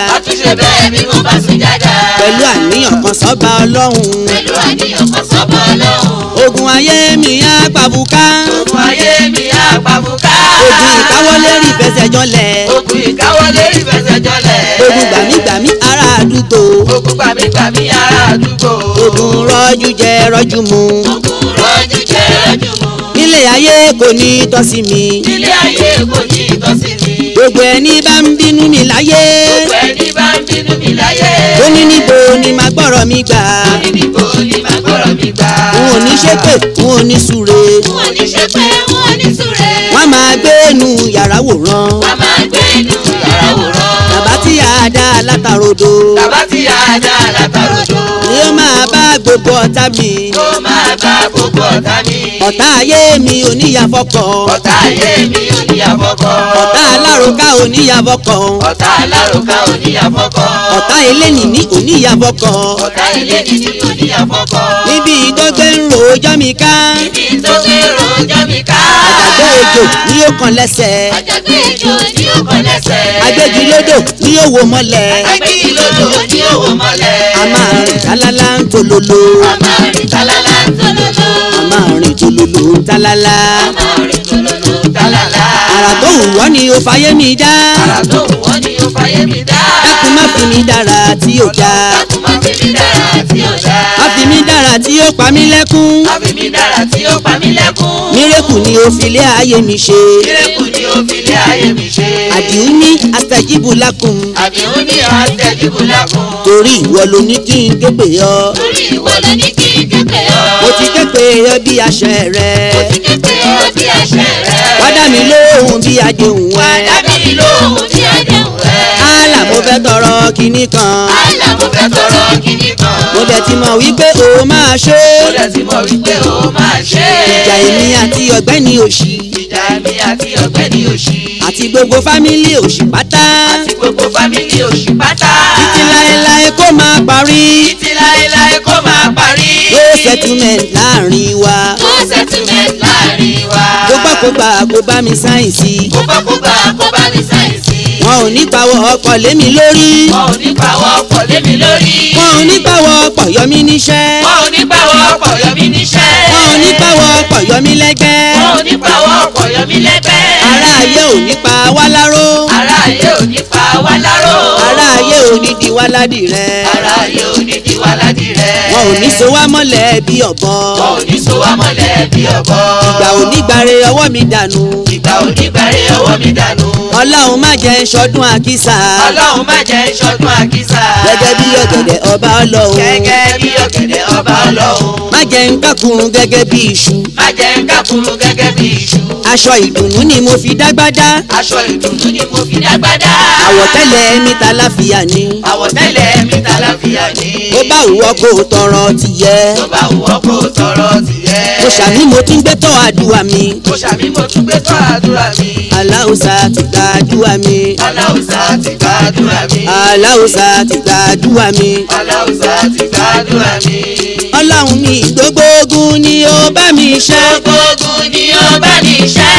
ṣe bẹ́ẹ̀ bí mo bá sùn jáda. pẹ̀lú àníyàn kan sọ́ba ọlọ́run pẹ̀lú àníyàn kan sọ́bọ̀ ọlọ́run. ogun ayé mi á pàbùká ogun ayé mi á pàbùká. ogun ìkáwọ́lé rí fẹsẹ̀ jọlẹ̀ ogun ìkáwọlé ìfẹsẹ̀ jọlẹ̀. ogun gbàmígbàmí ará àdúgbò ogun gbàmígbàmí ará àdúgbò. ogun rọ́jú jẹ rọ́jú mu ogun rọ́jú jẹ́ rọ́jú mu. nílé ayé kò ní tọ́ sí mi ilé ayé kò ní ìtọ́sí mi. gbogbo ẹni bá ń bínú mi láyé gbogbo ẹni bá ń bínú mi láyé. ó ní níbo ni màá gbọ́rọ̀ mi gbà ní níbo ni màá gbọ́rọ̀ mi gbà. n ò ní ṣépè n ò ní súre wọn ò ní ṣe pé wọn ò ní súre. wọ́n máa gbé inú yàrá wòran a máa gbé inú yàrá wòran. bàbá tí a dá látàrodo bàbá tí a dá látàrodo. ni ó máa bá gbogbo ọ̀tá mi ó máa bá gbogbo ọ̀tá mi. ọ̀tá ayé mi ò níyàfọ́kọ̀ ọ̀tá ayé mi ò ní àfọ́kọ́. ọ̀tá aláròká ò níyàfọ́kọ̀ ọ̀tá aláròká ò ní àfọ́kọ́. ọ̀tá elénìní ò níyàfọ́kọ̀ ọ̀tá ilé nìní ò ní àfọ́kọ́. níbi tó gbé ń ro ọjọ́ mi ká níbi tó gbé rojọ́ mi ká. àgbàdo ejò ni ó kan lẹ́sẹ̀ àjàgbé ejò ní ó kọ lẹ́sẹ̀. agbégilódò ni ó wò mọ́lẹ̀ agbégilódò ní òwò mọ́lẹ̀. a máa rìn tálálá ń tololo a máa rìn tálálá ń tololo. a máa rìn tololo ń tálálá a máa rìn tololo tálálá. àrà tó wù wọ́ ni ó fayé mi dá Àrà tó wù wọ́n ni ó fàyè mi dá. dákun má fi mi dára tí ò já Dákun má fi mi dára tí ó dá. má fi mi dára tí ó pa mí lẹ́kún Má fi mi dára tí ó pa mí lẹ́kún. mírèkù ni ó fi lé ayé mi ṣe Mírèkù ni ó fi lé ayé mi ṣe. àdìú ní astajibu lakum Àdìhún ní àtẹ̀jíbù lákun. torí ìwọ ló ní kí n képe ọ torí ìwọ ló ní kí n képe ọ. mo ti képe ọ bí aṣẹ rẹ mo ti képe ọ bí àṣẹ rẹ. wá dá mi lóhùn bí adéhùn Wá ẹ dá mi lóhùn tí àdéhùn rẹ. àlà mo fẹ́ tọrọ kinní kan Àlà mo fẹ́ tọrọ kíní kan. mo dẹ̀ ti mọ̀ wípé o máa ṣe Mo dẹ̀ ti mọ̀ wípé ó máa ṣe. ìjà èmi àti ọ̀gbẹ́ni òṣì Ìjà mi àti ọ̀gbẹ́ni òṣì. àti gbogbo fámílì òṣì pátá Àti gbogbo fámìlì òṣì pátá. títí láéláé kó máa parí Títí láéláé kó máa parí. no settlement láàrin wa no settlement láàrin wa. kó gbà kó gbà kó bá mi sáyẹ̀nsì Kó bá kó bá kó bá mi sáyẹ̀nsì. wọn ò ní pawọ́ ọkọ̀ lémi lórí Wọn ò ní pàwọ́ ọkọ̀ lé mi lórí. wọn ò ní pawọ́ ọkọ̀ yọ mí níṣẹ́ Wọn ò ní pàwọ́ ọkọ̀ yọ mí níṣẹ́. wọn ò ní pawọ́ ọkọ̀ yọ mí lẹ́gbẹ́ Wọn ò ní pàwọ́ ọkọ̀ yọ mí lẹ́gbẹ́. ará ayé ò ní pa wá láró Ará ayé ò ní pa wá láró. ará ayé ò ní di wá ládì rẹ Ará ayé ò ní di wá ládì rẹ̀. wọn ò ní so wá mọ́lẹ̀ bí ọ̀bọ Wọn ò ní so wá mọ́lẹ̀ bí ọ̀bọ. ìgbà ò ní gbàre ọwọ́ mi dànù Ìgbà ò ní gbàre ọwọ́ mi dànù. ọlọ́run má jẹ́ ṣọdún àkísà Ọlọ́run má jẹ́ ìṣọdún àkísà. gẹ́gẹ́ bí ọ̀gẹ̀dẹ̀ ọba ọlọ́run Gẹ́gẹ́ bí ọ̀gẹ̀dẹ̀ ọba ọlọ́run. má jẹ́ ń kákùrún gẹ́gẹ́ bí iṣu Má jẹ́ ń kákúrú gẹ́gẹ́ bí iṣu. aṣọ ìdùnnú ni mo fi dágbádá Aṣọ ìdùnnú ni mo fi dágbádá. àwọ̀tẹ́lẹ̀ mi ta láfíà ni Àwọ̀tẹ́lẹ̀ mi ta láfíà ní. ó bá òwò kó o tọrọ tìyẹ Tó bá wùwọ́ kó o tọrọ tìyẹ́. mo ṣàní mo tún gbé tọ́ àdúrà mi Mo ṣàmì mo tún gbé tó àdúrà mi. aláùsà ti gba àdúrà mi Aláùsá ti gbàdúrà mi. aláùsà ti gba àdúrà mi Aláùsá ti gbàdúrà mi. ọlọ́run mi gbogbo ogun ni ó bá mi ṣe Gbogbo ogun ni ó bá mi ṣẹ́.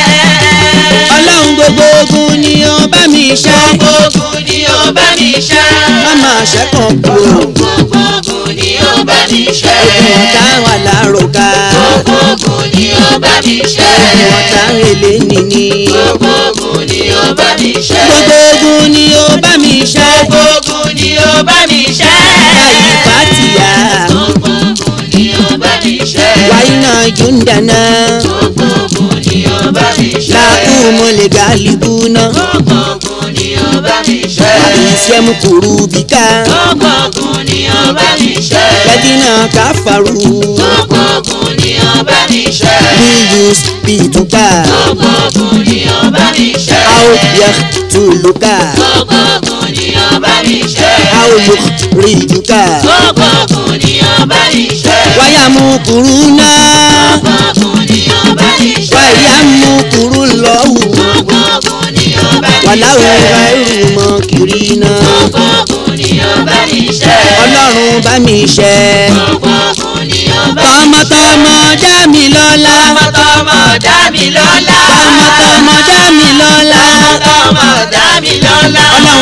ọlọ́run gbogbo ogun ni ó bá mi ṣe Gbogbo ogun ni ó bá mi ṣẹ́. má máa ṣẹ́kàn kú o Gbogbo ogun ni ó bá mi ṣẹ́. ogun ọ̀tá wà láròká Gbogbo ogun ni ó bá mi ṣẹ́. ogun ọ̀tá èlé nìní Gbogbo ogun ni ó bá mi ṣẹ́. gbogbo ogun ni ó bá mi ṣe Gbogbo ogun ni ó bá mi ṣẹ́. láyé fàtìyà Gbogbo ogun ni ó bá mi ṣẹ́. wáyé náà júndàná Gbogbo ogun ni ó bá mi ṣẹ́. lákùmọ̀ lè gàlíbù náà Gbogbo ogun ni ó bá mi ṣẹ́. ìṣẹ́mu kùrú bíkà Gbogbo ogun ni ó bá mi ṣẹ́. lẹ́dínà káfàrú Gbogbo ogun ni ó bá mi ṣẹ́. bíyùs bìtúkà Gbogbo ogun ni ó bá mi ṣẹ́. àwòyẹ tùlùkà Gbogbo ogun ni ó bá mi ṣẹ́. àwòyẹ rìdùkà Gbogbo ogun ni ó bá mi ṣẹ́. wáyà mú kùrú náà Gbogbo ogun ni ó bá mi ṣẹ́. wáyà mú kùrú lọ́wù Gbogbo ogun ni ó bá mi wàláwù ṣẹ́. ráìrù mọ́ kiri náà Gbogbo ogun ni ó bá mi ṣẹ́. ọlọ́run bá mi ṣe Gbogbo ogun ni ó bá mi ṣẹ́. tọmọtọmọ dá mi lọ́lá Tọmọtọmọ dá mi lọ́lá. tọmọtọmọ dá mi lọ́lá Tọmọtọmọ dá mi lọ́lá. ọlọ́run nínú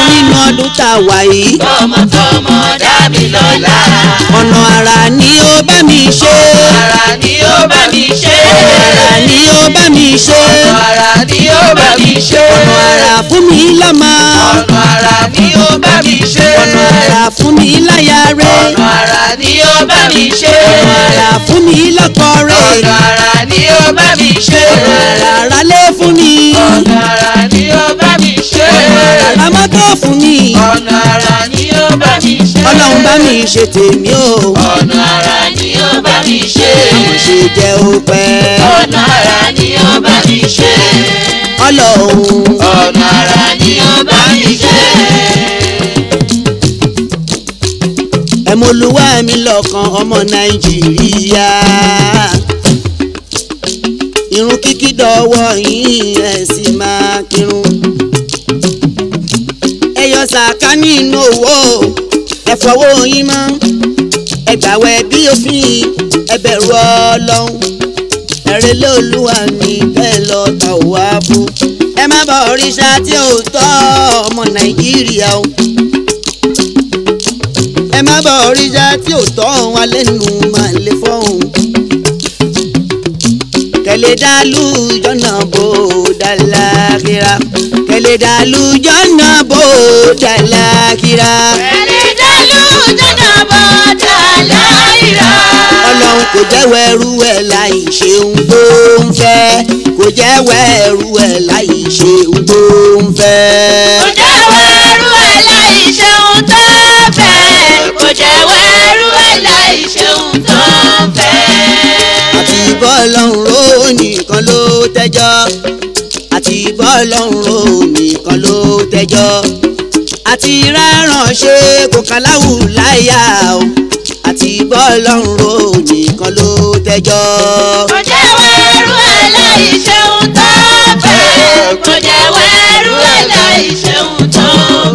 ọdún tá a wà yìí tọmọtọmọ dá mi lọ́lá. ọ̀nà àrà ni ó bá mi ṣe Ara ni ó bá mi ṣe. àrà ni ó bá mi ṣe Ara ni ó bá mi ṣe. ọ̀nà àrà fún mi lọ́mọ Ọ̀nà ara ni ó bá mi ṣe. ọ̀nà àrà fún mi láya rẹ̀ Ọ̀nà ara ni ó bá mi ṣe. ọ̀nà àrà fún mi lọ́kọ rẹ̀ Ọ̀nà ara ni ó bá mi ṣe. ọ̀nà àrà rálé fún mi Ọ̀nà ara ni ó bá mi ṣe. ọ̀nà àrà mọ́tò fún mi Ọ̀nà ara ni ó bá mi ṣe. ọlọ́run bá mi ṣe tèmi o Ọ̀nà ara ni ó bá mi ṣe. mo ṣe jẹ́ òpẹ́ Ọ̀nà ara ni ó bá mi ṣe. ọlọ́run Ọ̀nà ara ni ó bá mi ṣe. ẹ̀mọ́lúwà mi lọ́kàn ọmọ nàìjíríà irun kíkí dọ́wọ́ yín ẹ̀ sì máa kírun ẹ yọ sàká nínú owó ẹ fọwọ́ yín mọ́ ẹ gbàwẹ̀ bí òfin ẹ bẹ̀rù ọlọ́run ẹ̀rẹ́ lóluwà ní bẹ́ẹ̀ lọ tà wá fún ẹ má bọ̀ òrìṣà tí ò tọ́ ọmọ nàìjíríà o ẹ má bọ̀ òrìṣà tí ò tọ́ wa lẹ́nu máa lè fọ́hùn. kẹlẹ́ dàlú jọ́nà bó dàlákìrá kẹlẹ́ dàlú jọ́nà bó dàlákìrá. Ẹni dálú jọ́nà bọ́dà láìra. ọlọ́run kò jẹ́wọ́ ẹrú ẹ̀ láì ṣe ohun tó ń fẹ́ kò jẹ́wọ́ ẹrú ẹ̀ láì ṣe ohun tó ń fẹ́. Kò jẹ́wọ́ ẹrú ẹ̀ láì ṣeun tó fẹ́. Kò jẹ́wọ́ ẹrú ẹ̀ láì ṣeun tó fẹ́. àti bọ́ọ̀lọ́run ro nìkan ló tẹ́jọ́ àti bọ́ọ̀lọ́run ro nìkan ló tẹ́jọ́ àti rárán ṣe kò kàláwù láyà o àti bọ́ọ̀lọ́run ro nìkan ló tẹ́jọ́. Kò jẹ́wọ́ ẹrú ẹ̀ láì ṣeun tó fẹ́. Kò jẹ́wọ́ ẹrú ẹ̀ láì ṣeun tó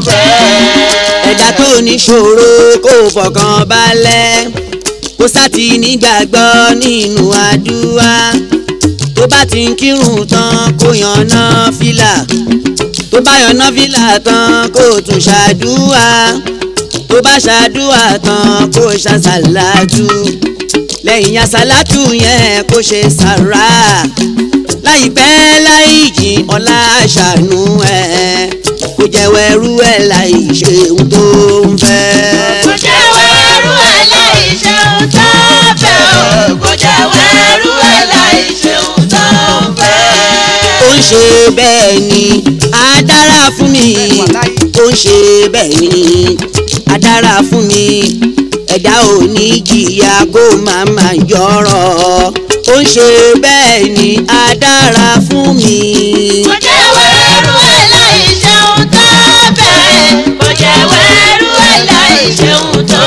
fẹ́. ẹ̀dá tó níṣòro kó fọkàn balẹ̀ kó sátì nígbàgbọ́ nínú àdúrà tó bá ti ń kírun tán kó yànnà fìlà tó bá yànnà fìlà tán kó tún ṣàdúrà tó bá ṣàdúrà tán kó ṣàṣàlátù lẹ́yìn àṣàlátù yẹn kó ṣe sàrà láìpẹ́ láì jìn ọlá ṣàánú ẹ̀ kó jẹ́wọ́ ẹrú ẹ̀ láì ṣe ohun tó ń fẹ́. Kò jẹ́wọ́ ẹrú ẹ̀ láì ṣeun tó fẹ́ o. Kò jẹ́wọ́ ẹrú ẹ̀ láì ṣeun tó fẹ́. ó ń ṣe bẹ́ẹ̀ ni á dára fún mi ó ń ṣe bẹ́ẹ̀ ni á dára fún mi ẹ̀dá ò ní jìyà kó máa máa yọ̀rọ̀ ó ń ṣe bẹ́ẹ̀ ni á dára fún mi. Kò jẹ́wọ́ ẹrú ẹ̀ láì ṣeun tó fẹ́. Kò jẹ́wọ́ ẹrú ẹ̀ láì ṣeun tó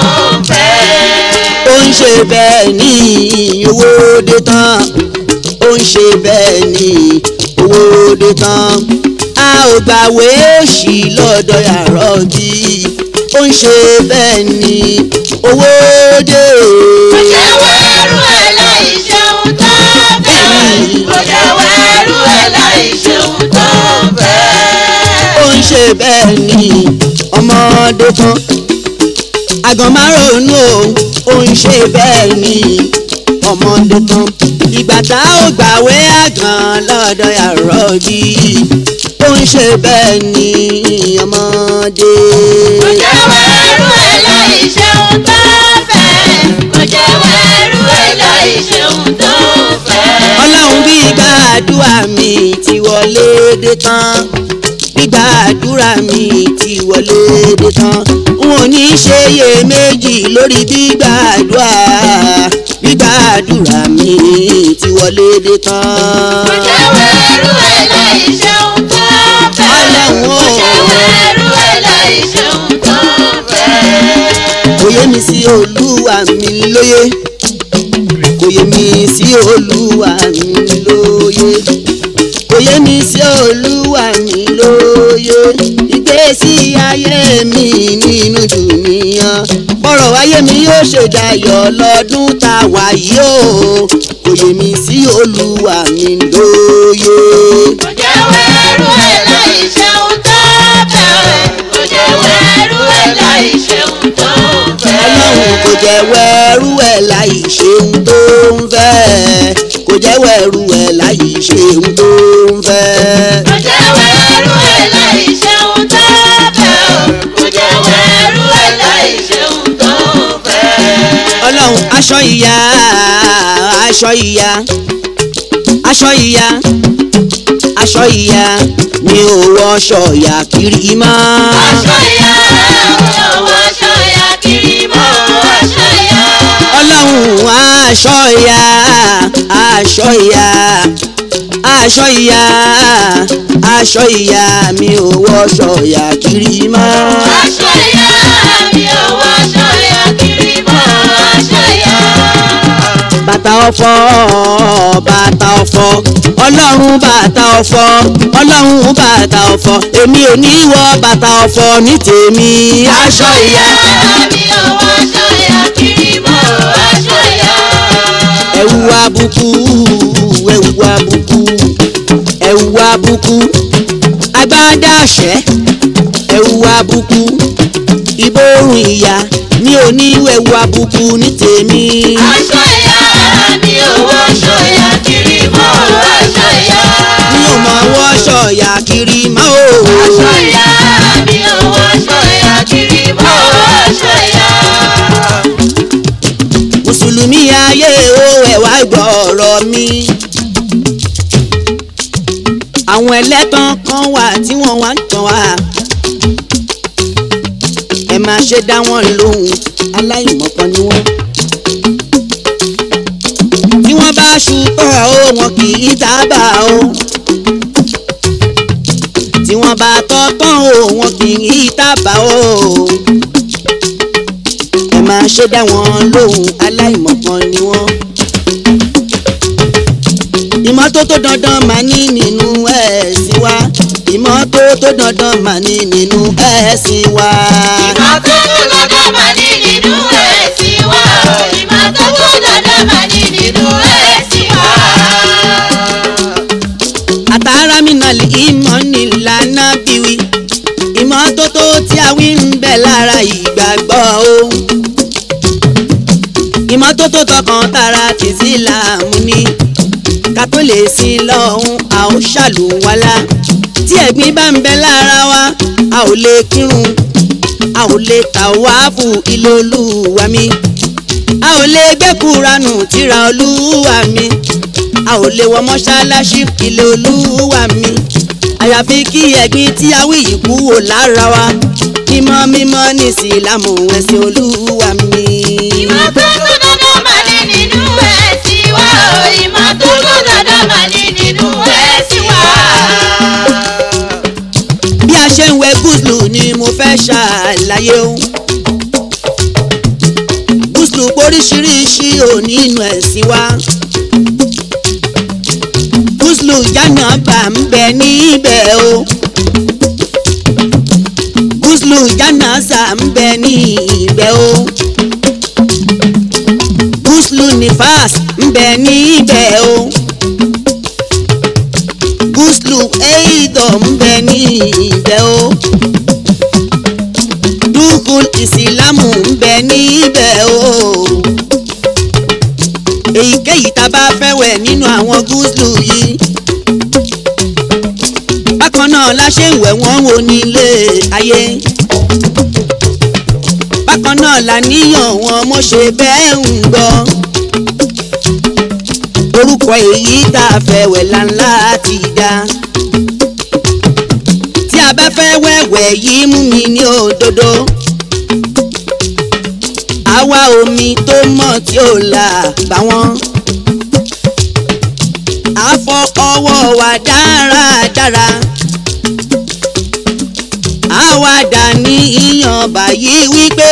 fẹ́. ó ń ṣe bẹ́ẹ̀ ni owó dé tán ó ń ṣe bẹ́ẹ̀ ni owó dé tán a ò gbàwé òṣì lọ́dọ̀ yàrá bí ó ń ṣe bẹ́ẹ̀ ni owó dé. Kò jẹ́wọ́ ẹrú ẹ̀ láì ṣeun tó fẹ́. Kò jẹ́wọ́ ẹrú ẹ̀ láì ṣeun tó fẹ́. ó ń ṣe bẹ́ẹ̀ ni ọmọdé kan àgàn márùn-ún ó ń ṣe bẹ́ẹ̀ ni ọmọdé kan ìgbà tá ò gbàwé àgàn lọ́dọ̀ yàrá bí ó ń ṣe bẹ́ẹ̀ ni ọmọdé. Kò jẹ́wọ́ ẹrú ẹ̀ láì ṣeun tó fẹ́. Kò jẹ́wọ́ ẹrú ẹ̀ láì ṣeun tó fẹ́. ọlọ́run bí gbàdúrà mi ti wọlé dé tán gbígbàdúrà mi ti wọlé dé tán n ò ní ṣe iye méjì lórí gbígbàdúrà gbígbàdúrà mi ti wọlé dé tán. Kò jẹ́wọ́ ẹrú ẹ̀ láì ṣeun tó fẹ́. Ọlọ́run o. Kò jẹ́wọ́ ẹrú ẹ̀ láì ṣeun tó fẹ́. kò yé mi sí olúwa mi lóye kò yé mi sí olúwa mi lóye kò yé mi sí olúwa mi lóye ìgbésí ayé mi nínú dùnìyàn bọ́rọ̀ ayé mi yóò ṣe dayọ̀ lọ́dún tá a wà yìí o kò yé mi sí olúwa mi lóye. Kò jẹ́wọ́ ẹrú ẹ̀ láì ṣeun tó fẹ́. Kò jẹ́wọ́ jẹ́wọ́ ẹrú ẹ̀ láì ṣe ohun tó ń fẹ́ kò jẹ́wọ́ ẹrú ẹ̀ láì ṣe ohun tó ń fẹ́. kò jẹ́wọ́ ẹrú ẹ̀ láì ṣeun tó fẹ́ o kò jẹ́wọ́ ẹrú ẹ̀ láì ṣeun tó fẹ́. ọlọ́run aṣọ ìyá aṣọ ìyá aṣọ ìyá aṣọ ìyá mi ò wọṣọ ìyá kiri mọ́. aṣọ ìyá owó aṣọ ìyá kiri mọ́ aṣọ ìyá. ọlọ́run aṣọ ìyá aṣọ ìyá aṣọ ìyá aṣọ ìyá mi ò wọṣọ ìyá kiri mọ́. aṣọ ìyá mi owó aṣọ ìyá kiri mọ́ aṣọ ìyá. bàtà ọ̀fọ̀ bàtà ọ̀fọ̀ ọlọ́run bàtà ọ̀fọ̀ ọlọ́run bàtà ọ̀fọ̀ èmi ò ní wọ bàtà ọ̀fọ̀ ní tèmi aṣọ ìyá. mi owó aṣọ ìyá kiri mọ́ aṣọ ìyá. ẹ̀wù àbùkù ẹ̀wù àbùkù ẹ̀wù àbùkù agbádá àṣẹ ẹ̀wù àbùkù ìbòrùn ìyá mi ò ní ẹ̀wù àbùkù ní tèmi. aṣọ ìyá mi owó aṣọ ìyá kiri mọ́ aṣọ ìyá. mi ò mọ̀ wọ́ṣọ ìyá kiri mọ́ o. aṣọ ìyá mi owó aṣọ ìyá kiri mọ́ aṣọ ìyá. mùsùlùmí ayé o ẹ wá gbọ́ ọ̀rọ̀ mi. àwọn ẹlẹ́tàn kan wà tí wọ́n wá ń tàn wá. ẹ máa ṣe dá wọn lóhùn aláìmọ̀kan ni wọ́n. tí wọ́n bá ṣùtọ̀ o wọn kì í tábà o. tí wọ́n bá tọ́ tán o wọn kì í tábà o ẹ máa ṣe dá wọn lóhùn aláìmọ̀kan ni wọ́n. ìmọ́tótó dandan máa ní nínú ẹ̀sìn wa ìmọ́tótó dandan máa ní nínú ẹ̀sìn wa. ìmọ́tótó dandan máa ní nínú ẹ̀sìn wa o ìmọ́tótó dandan máa ní nínú ẹ̀sìn wa. àtàrà mi nà lè ìmọ̀ nílànà bíwí ìmọ́tótó tí a wí ń bẹ lára ìgbàgbọ́ o. ìmọ́tótó tọkàn tara ti síláàmù ni ká tó lè sin lọ́hún a ó ṣàlùwalá tí ẹ̀gbin bá ń bẹ lára wa a ò lè kírun a ò lè tàwáàfù ilé olúwa mi a ò lè gbé kúranù tíra olúwa mi a ò lè wọ mọ́ṣáláṣí ilé olúwa mi àyàfi kí ẹ̀gbin tí a wí yìí kúrò lára wa mímọ́ mímọ́ ní ìsìlámù ẹ̀sìn olúwa mi. ìmọ́tótó dandan máa ní nínú ẹ̀sìn wa o ìmọ́tótó dandan máa ní nínú ẹ̀sìn wa. bí a ṣe ń wẹ gúúsùlù ni mo fẹ́ ṣàlàyé o gúúsùlù oríṣiríṣi ò nínú ẹ̀sìn wa gúúsùlù jánàbà ń bẹ níbẹ̀ o gúúsùlù jánàsà ń bẹ níbẹ̀ o gúúsùlù nífàs ń bẹ níbẹ̀ o gúúsùlù ẹ̀ẹ́dọ̀ ń bẹ níbẹ̀ o dúkùl ìsìlámù ń bẹ níbẹ̀ o èyíkéyìí tá a bá fẹ́ wẹ̀ nínú àwọn gúúsùlù yìí bákan náà la ṣe ń wẹ̀ wọ́n wò nílé ayé bákan náà la níyàn wọn mo ṣe bẹ́ẹ̀ ń gbọ́ orúkọ èyí tá a fẹ́ wẹ̀ láńlá ti dá tí a bá fẹ́ wẹ̀wẹ̀ yìí mú mi ní òdodo àwa omi tó mọ́ tí ó là bá wọn a fọ ọwọ́ wa dáradára àwa dà ní ìyàn báyìí wípé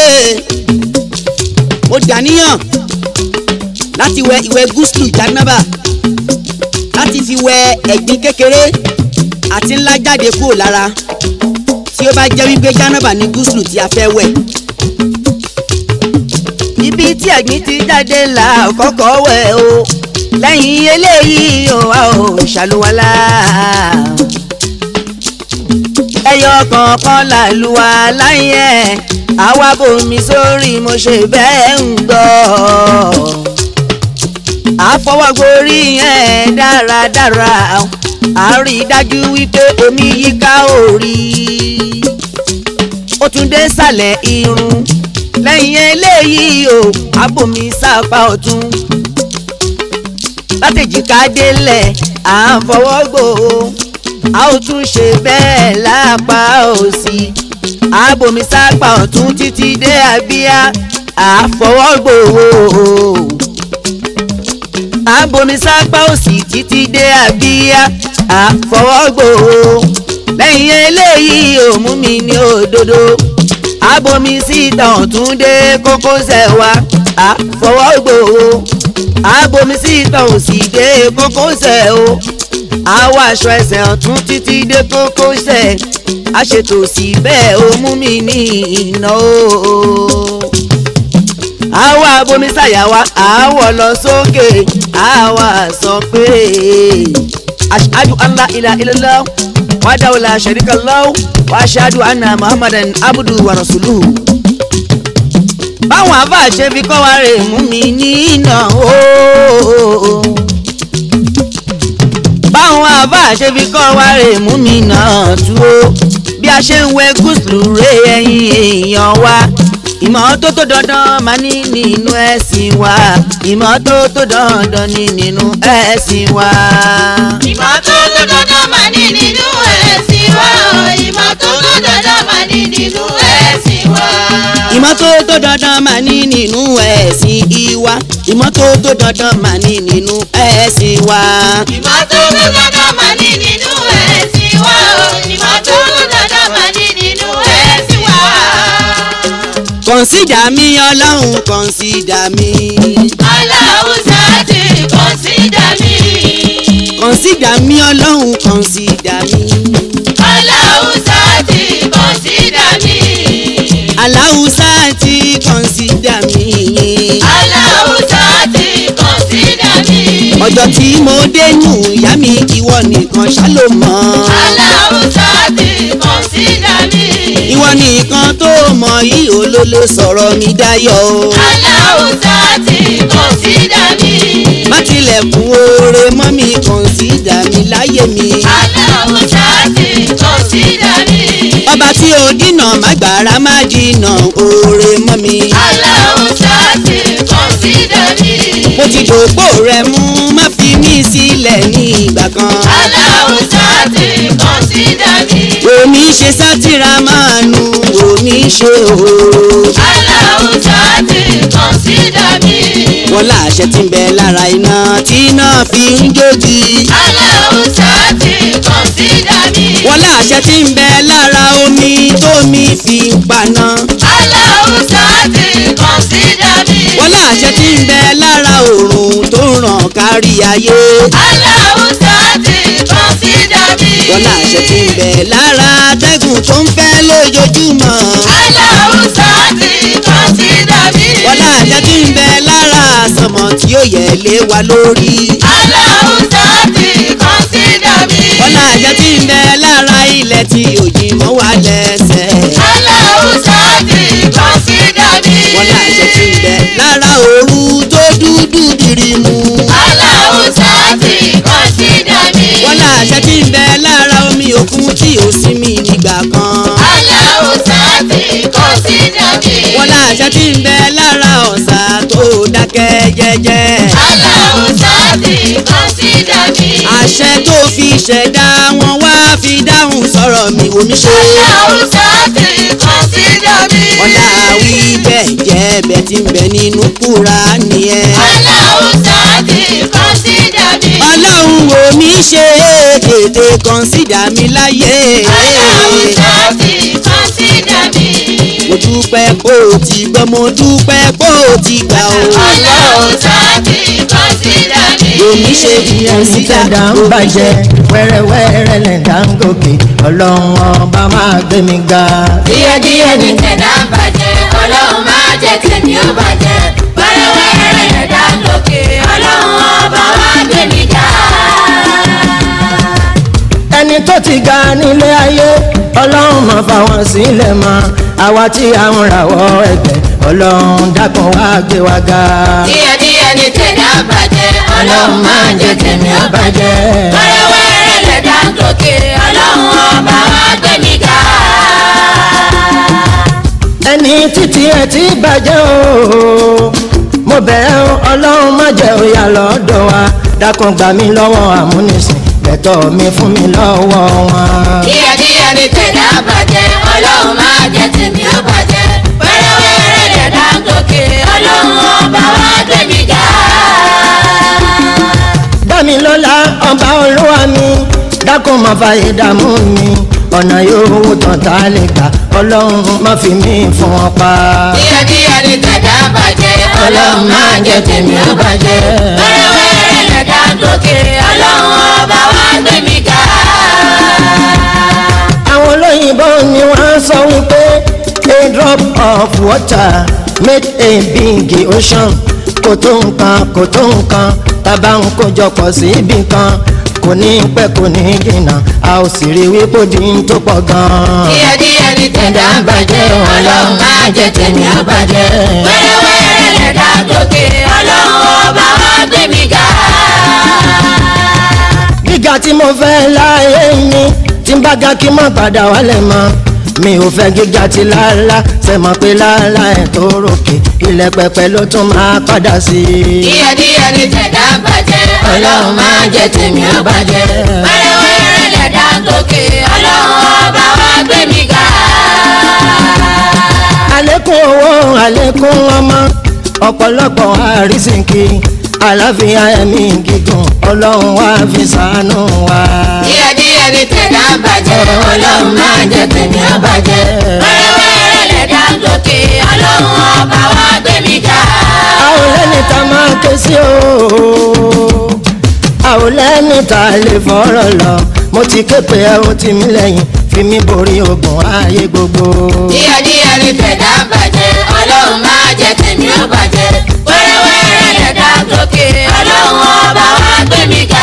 ó dàníyàn láti wẹ ìwẹ̀ gúúsùlù jánábà láti fi wẹ ẹ̀gbin kékeré àti ńlá jáde kúrò lára tí ó bá jẹ́ wípé jánábà ní gúúsùlù tí a fẹ́ wẹ̀. ibi tí ẹ̀gbin ti jáde là kọ́kọ́ wẹ̀ o lẹ́yìn eléyìí o a ò ṣàlùwalá ẹyọ kọ̀ọ̀kan làlùwà láyé àwa bomi sórí mo ṣe bẹ́ẹ̀ ń gbọ́ àfọwọ́gborí yẹn dáradára a rí i dájú wípé omi yíká orí ó tún dé sàlẹ̀ irun lẹ́yìn eléyìí o abomi sápá ọ̀tún látẹ̀jìká délẹ̀ à ń fọwọ́ gbò ó a ó tún ṣe bẹ́ẹ̀ lápá òsì abomi sápá ọ̀tún títí dé abíyá à ń fọwọ́ gbò ó abomi sápá òsì títí dé abíyá à ń fọwọ́ gbò ó lẹ́yìn eléyìí ò mú mi ní òdodo abomi síta ọ̀tún dé kókósẹ̀ wa àfọwọ́gbò o abomi síta òsì dé kókósẹ̀ o àwọ̀ aṣọ ẹsẹ̀ ọ̀tún títí dé kókósẹ̀ àṣetò sí bẹ́ẹ̀ o mú mi ní iná o àwọ̀ abomi sàyà wa àwọ̀ lọ sókè àwọ̀ sọ pé ashhadu an la ilaha illallah wahdahu la sharika lahu wa ashhadu anna muhammadan abdu wa rasuluhu. báwọn àbá ṣe fi kọ́ wa rè mú mi ní iná ooo. báwọn àbá ṣe fi kọ́ wa rè mú mi náà tú o. bí a ṣe ń wẹ gúúsùlù rè ẹyin èèyàn wa ìmọ́tótó dandan máa ní nínú ẹ̀sìn wa ìmọ́tótó dandan ní nínú ẹ̀sìn wa. ìmọ́tótó dandan máa ní nínú ẹ̀sìn wa o ìmọ́tótó dandan máa ní nínú ẹ̀sìn wa. ìmọ́tótó dandan máa ní nínú ẹ̀sìn ìwà ìmọ́tótó dandan máa ní nínú ẹ̀sìn wa. ìmọ́tótó dandan máa ní nínú ẹ̀sìn wa o ìmọ́tótó dandan máa ní nínú ẹ̀sìn wa. kọ̀nsídà mi ọlọ́run kọ̀nsídà mi. aláwùsá ti kọ̀nsídà mi. kọ̀nsídà mi ọlọ́run kọ̀nsídà mi. aláwùsá ti kọ̀nsídà mi. aláwùsá ti kọ̀nsídà mi. aláwùsá ti kọ̀nsídà mi. ọjọ́ tí mo dénú ìyá mi ìwọ nìkan ṣá ló mọ̀. aláwùsá ti kọ̀nsídà mi. ìwọ nìkan tó mọ̀ yìí olólo sọ̀rọ̀ mi dáyọ̀ o. aláwùsá ti kọ̀nsídà mi. má tilẹ̀kùn oore mọ́ mi kọ̀nsídà mi láyé mi. aláwùsá ti kọ̀nsídà mi. ọba tí ó dínà má gbàrà má jìnà oore mọ́ mi. aláwùsá ti kọ̀nsídà mi. mo ti dòpò rẹ mú má fi mí sílẹ̀ ní ìgbà kan. aláwùsá ti kọ̀nsídà mi. omi ṣe sátìrà máa nu omi ṣe òòrò. aláwùsá ti kọ̀nsídà mi. wọ́n láṣẹ tí ń bẹ lára iná tí iná fi ń jógi. aláwùsá ti kọ̀nsídà mi. wọ́n láṣẹ tí ń bẹ lára omi tómi fi ń paná. aláwùsá ti kọ̀nsídà mi. wọ́n láṣẹ tí ń bẹ lára òòrùn tó ń ràn kárí ayé. aláwùsá ti kọ̀nsídà mi. wọ́n láṣẹ tí ń bẹ lára atẹ́gùn tó ń fẹ́ lójoojúmọ́. aláwùsá ti kọ̀nsídà mi. wọ́n láṣẹ tí ń bẹ lára àsọmọ tí ó yẹ lé wa lórí. aláwùsá ti kọ̀nsídà mi. wọ́n láṣẹ tí ń bẹ lára ilẹ̀ tí òjì mọ́ wa lẹ́sẹ̀. aláwùsá ti kọ̀nsídà mi. wọ́n láṣẹ tí ń bẹ lára òru tó dúdú dìrìmù. aláwùsá ti kọ̀nsídà mi. wọ́n láṣẹ tí ń bẹ lára omi òkun tí ò sinmi nígbà kan. aláwùsá ti kọ̀nsídà mi. wọ́n láṣẹ tí ń bẹ lára ọ̀sà tó dákẹ́ jẹ́jẹ́. aláwùsá ti kọ̀nsídà mi. àṣẹ tó fi ṣẹ̀dá wọn wá fi dáhùn sọ̀rọ̀ mi wò mí ṣe. aláwùsá ti kọ̀nsídà mi. ọ̀la wí bẹ́ẹ̀ jẹ́ bẹ́ẹ̀ tí ń bẹ nínú Kùránì ẹ̀. aláwùsá ti kọ̀nsídà mi. ọlọ́run wò mí ṣe tètè kọ̀nsídà mi láyé. aláwùsá ti kọ̀nsídà mi. mo dúpẹ́ kó o ti gbọ́ mo dúpẹ́ kó o ti gbà o. aláwùsá ti kọ̀nsídà mi. wò mí ṣe ẹni kọ̀nsídà tẹ̀dá ń bàjẹ́ wẹ́rẹ́wẹ́rẹ́ lẹ̀dá ń gòkè ọlọ́run ọba máa gbé mi ga. díẹ̀díẹ̀ ní tẹ̀dá ń bàjẹ́ ọlọ́run máa jẹ́ tèmi ó bàjẹ́ wẹ́rẹ́wẹ́rẹ́ ẹ̀dá lókè ọlọ́run ọba wa gbé mi ga. ẹni tó ti ga nílé ayé ọlọ́run máa fa wọn sílẹ̀ mọ́ àwa tí a ń rawọ́ ẹ̀bẹ̀ ọlọ́run dákun wá gbé wa ga. díẹ̀díẹ̀ ní tẹ̀dá bàjẹ́ ọlọ́run máa jẹ́ tèmi ó bàjẹ́. wẹ́rẹ́wẹ́rẹ́ lẹ̀dá ń gòkè ọlọ́run ọba wa gbé mi ga. ẹni títí ẹ ti bàjẹ́ o mo bẹ̀rẹ̀ o ọlọ́run má jẹ́ òyà lọ́dọ̀ wa dákun gbà mí lọ́wọ́ àmúnisìn bẹ̀tọ̀ mi fún mi lọ́wọ́ wọn. díẹ̀díẹ̀ ní tẹ̀dá bàjẹ́ ọlọ́run máa jẹ́ tèmi ó bàjẹ́. wẹ́rẹ́wẹ́rẹ́ lẹ̀dá ń gòkè ọlọ́run ọba wa gbé mi ga. dámilọ́lá ọba olúwa mi dákun má fàyè dààmú mi ọ̀nà yòówù tán tá a lè gbà ọlọ́run má fi mí fún wọn pa. díẹ̀díẹ̀ ní tẹ̀dá bàjẹ́ ọlọ́run máa jẹ́ tèmi ó bàjẹ́. wẹ́rẹ́wẹ́rẹ́ lẹ̀dá ń gòkè ọlọ́run ọba wa gbé mi ga. àwọn olóyìnbó ni wọ́n sọ wípé a drop of water made a big ocean kò tó nǹkan kò tó nǹkan tábà ń kójọ pọ̀ sí ibì kan kò ní pẹ́ kò ní jìnnà a ò sì rí wípé ó di ń tó pọ̀ gan-an. díẹ̀díẹ̀ ní tẹ̀dá bàjẹ́ ọlọ́run máa jẹ́ tèmi ó bàjẹ́. wẹ́rẹ́wẹ́rẹ́ lẹ̀dá ń gòkè ọlọ́run ọba wa gbé mi ga. gíga tí mo fẹ́ láyé mi tí n bá ga kí n má padà wálẹ̀ mọ́ mi ò fẹ́ gíga tí láàlá ṣe mọ̀ pé láàlá ẹ̀ tó ròkè ilẹ̀ pẹpẹ ló tún máa padà sí i. díẹ̀díẹ̀ ní tẹ̀dá bàjẹ́ ọlọ́run máa jẹ́ tèmi ó bàjẹ́. wẹ́rẹ́wẹ́rẹ́ lẹ̀dá ń gòkè ọlọ́run ọba wa gbé mi ga. àlékún owó àlékún ọmọ ọ̀pọ̀lọpọ̀ àrísìnkì àlàáfíà ẹ̀mí gígùn ọlọ́run wá fi ṣàánú wa. díẹ̀díẹ̀ ní tẹ̀dá bàjẹ́ ọlọ́run máa jẹ́ tèmi ó bàjẹ́. wẹ́rẹ́wẹ́rẹ́ lẹ̀dá ń gòkè ọlọ́run ọba wa gbé mi ga. a ò lẹ́ni tá a máa ké sí o a ò lẹ́ni tá a lè fọ̀rọ̀ lọ mo ti ké pé ẹ ó ti mí lẹ́yìn fi mí borí ogun ayé gbogbo. díẹ̀díẹ̀ ní tẹ̀dá bàjẹ́ ọlọ́run máa jẹ́ tèmi ó bàjẹ́. wẹ́rẹ́wẹ́rẹ́ lẹ̀dá ń gòkè ọlọ́run ọba wa gbé mi ga.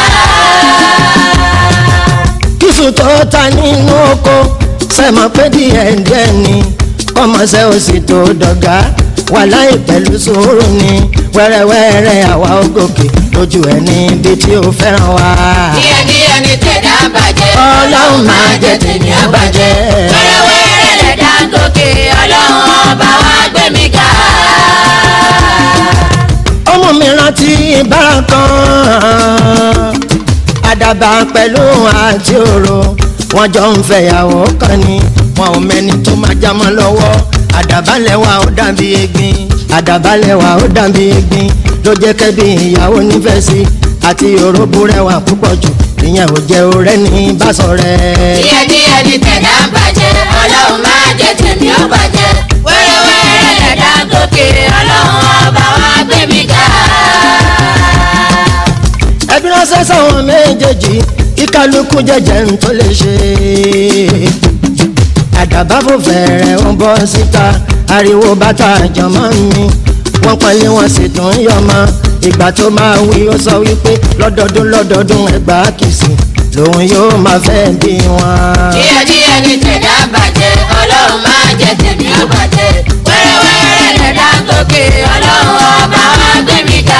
kíṣù tó ta nínú oko sẹ́mọ̀ pé díẹ̀ díẹ̀ ni kọ́mọṣẹ́ ò sì tó dọ̀gá wà láì pẹ̀lú sùúrù ni wẹ́rẹ́wẹ́rẹ́ àwa ó gòkè lójú ẹ̀ níbi tí ó fẹ́ràn wa. díẹ̀díẹ̀ ní tẹ̀dá bàjẹ́ ọlọ́run máa jẹ́ tèmi á bàjẹ́. wẹ́rẹ́wẹ́rẹ́ lẹ̀dá ń gòkè ọlọ́run ọba wa gbé mi ga. ọmọ mi rántí ìbára kan àdàbà pẹ̀lú àti òro wọ́n jọ ń fẹ̀yàwó kan ni wọn ò mẹ́ni tó máa já mọ́ lọ́wọ́ àdàbà lẹ́wà ó dàbí egbin àdàbà lẹ́wà ó dàbí egbin ló jẹ́ kẹ́bí ìyàwó nífẹ̀ẹ́ sí àti òróbó rẹwà púpọ̀ jù ìyẹn ò jẹ́ orẹ́ ní bàṣọ̀rẹ́. díẹ̀díẹ̀ ní tẹ̀dá bàjẹ́ ọlọ́run máa jẹ́ tèmi ó bàjẹ́. wẹ́rẹ́wẹ́rẹ́ lẹ̀dá ń gòkè ọlọ́run ọba wa gbé mi ga. ẹbí ránṣẹ́ sáwọn méjèèjì kí kálukú jẹ́jẹ́ ń tó lè ṣe. àdàbà fò fẹ̀rẹ̀ ń bọ́ síta ariwo bàtà jọmọ́ mi wọ́n pọ́nlé wọn sì tún yọmọ ìgbà tó máa wí ó sọ wípé lọ́dọọdún lọ́dọọdún ẹgbàá kìsì lòun yóò máa fẹ́ bí wọn. díẹ̀díẹ̀ ní tẹ̀dá bàjẹ́ ọlọ́run máa jẹ́ tèmi ó bàjẹ́. wẹ́rẹ́wẹ́rẹ́ lẹ̀dá ń gòkè ọlọ́run ọba wa gbé mi ga.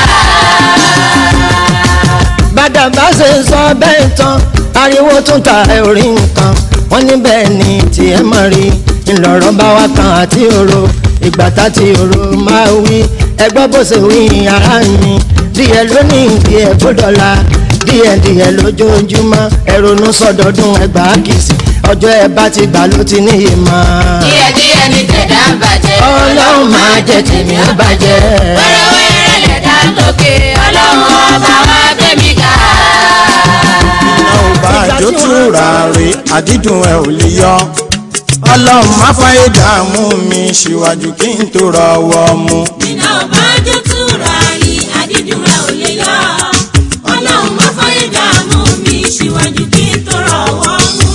bàdàbà ṣe sọ bẹ́ẹ̀ tán ariwo tún ta orí nǹkan wọ́n ní bẹ́ẹ̀ ni tiẹ̀ mọ̀ rí ńlọrọ̀ bá wa kan àti òro ìgbà tá ti òro máa wí ẹgbọ́ bó ṣe wí ara mi díẹ̀ lónìí díẹ̀ gbọ́dọ̀la díẹ̀ díẹ̀ lójoojúmọ́ ẹ̀rọnú sọdọọdún ẹgbàá kìsì ọjọ́ ẹ bá ti gbà ló ti níyì mọ́. díẹ̀díẹ̀ ní tẹ̀dá bàjẹ́ ọlọ́run máa jẹ́ tèmi ó bàjẹ́. wẹ́rẹ́wẹ́rẹ́ lẹ̀dá ń gòkè ọlọ́run ọba wa gbé mi ga. iná ò bá àjò túra rè àdídùn ẹ ò lè yọ ọlọ́run má fàyè dààmú mi síwájú kí n tó rọwọ́ mu. iná ọba jẹ́ túra rí àdídùn rẹ̀ ò lè yọ ọlọ́run má fàyè dààmú mi síwájú kí n tó rọwọ́ mú.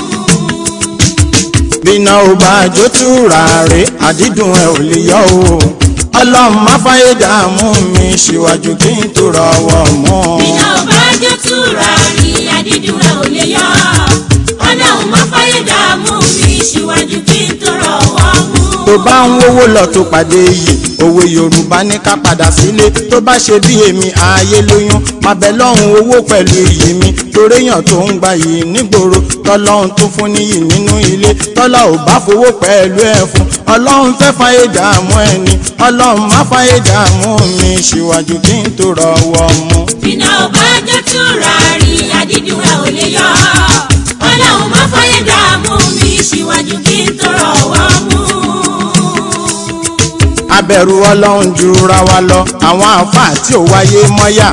bíná ò bá àjò túra rè àdídùn ẹ ò lè yọ o ọlọ́run má fàyè dààmú mi síwájú kí n tó rọwọ́ mu. iná ọba jẹ́ túra rí àdídùn rẹ̀ ò lè yọ ọlọ́run má fàyè dààmú síwájú kí n tó rọwọ́ mú. tó bá ń wówó lọ tó pàdé yìí òwe yorùbá ní ká padà sílé tó bá ṣe bí èmi ààyè lóyún má bẹ lọ́hùn owó pẹ̀lú iyì mi toréyàn tó ń gba yìí nígboro tọ́lọ́hún tó fún níyì nínú ilé tọ́lá ò bá fowó pẹ̀lú ẹ̀ fún ọlọ́run fẹ́ fàyè dààmú ẹni ọlọ́run má fàyè dààmú mi síwájú kí n tó rọwọ́ mú. iná ọba jẹ́ túra rí àdídùn ẹ̀ ò lè yọ. ọlọ́run má fọyé dààmú mi síwájú kí n tó rọwọ́ mú. abẹ̀rù ọlọ́run jura wa lọ àwọn àáfàá tí ò wáyé mọ́yà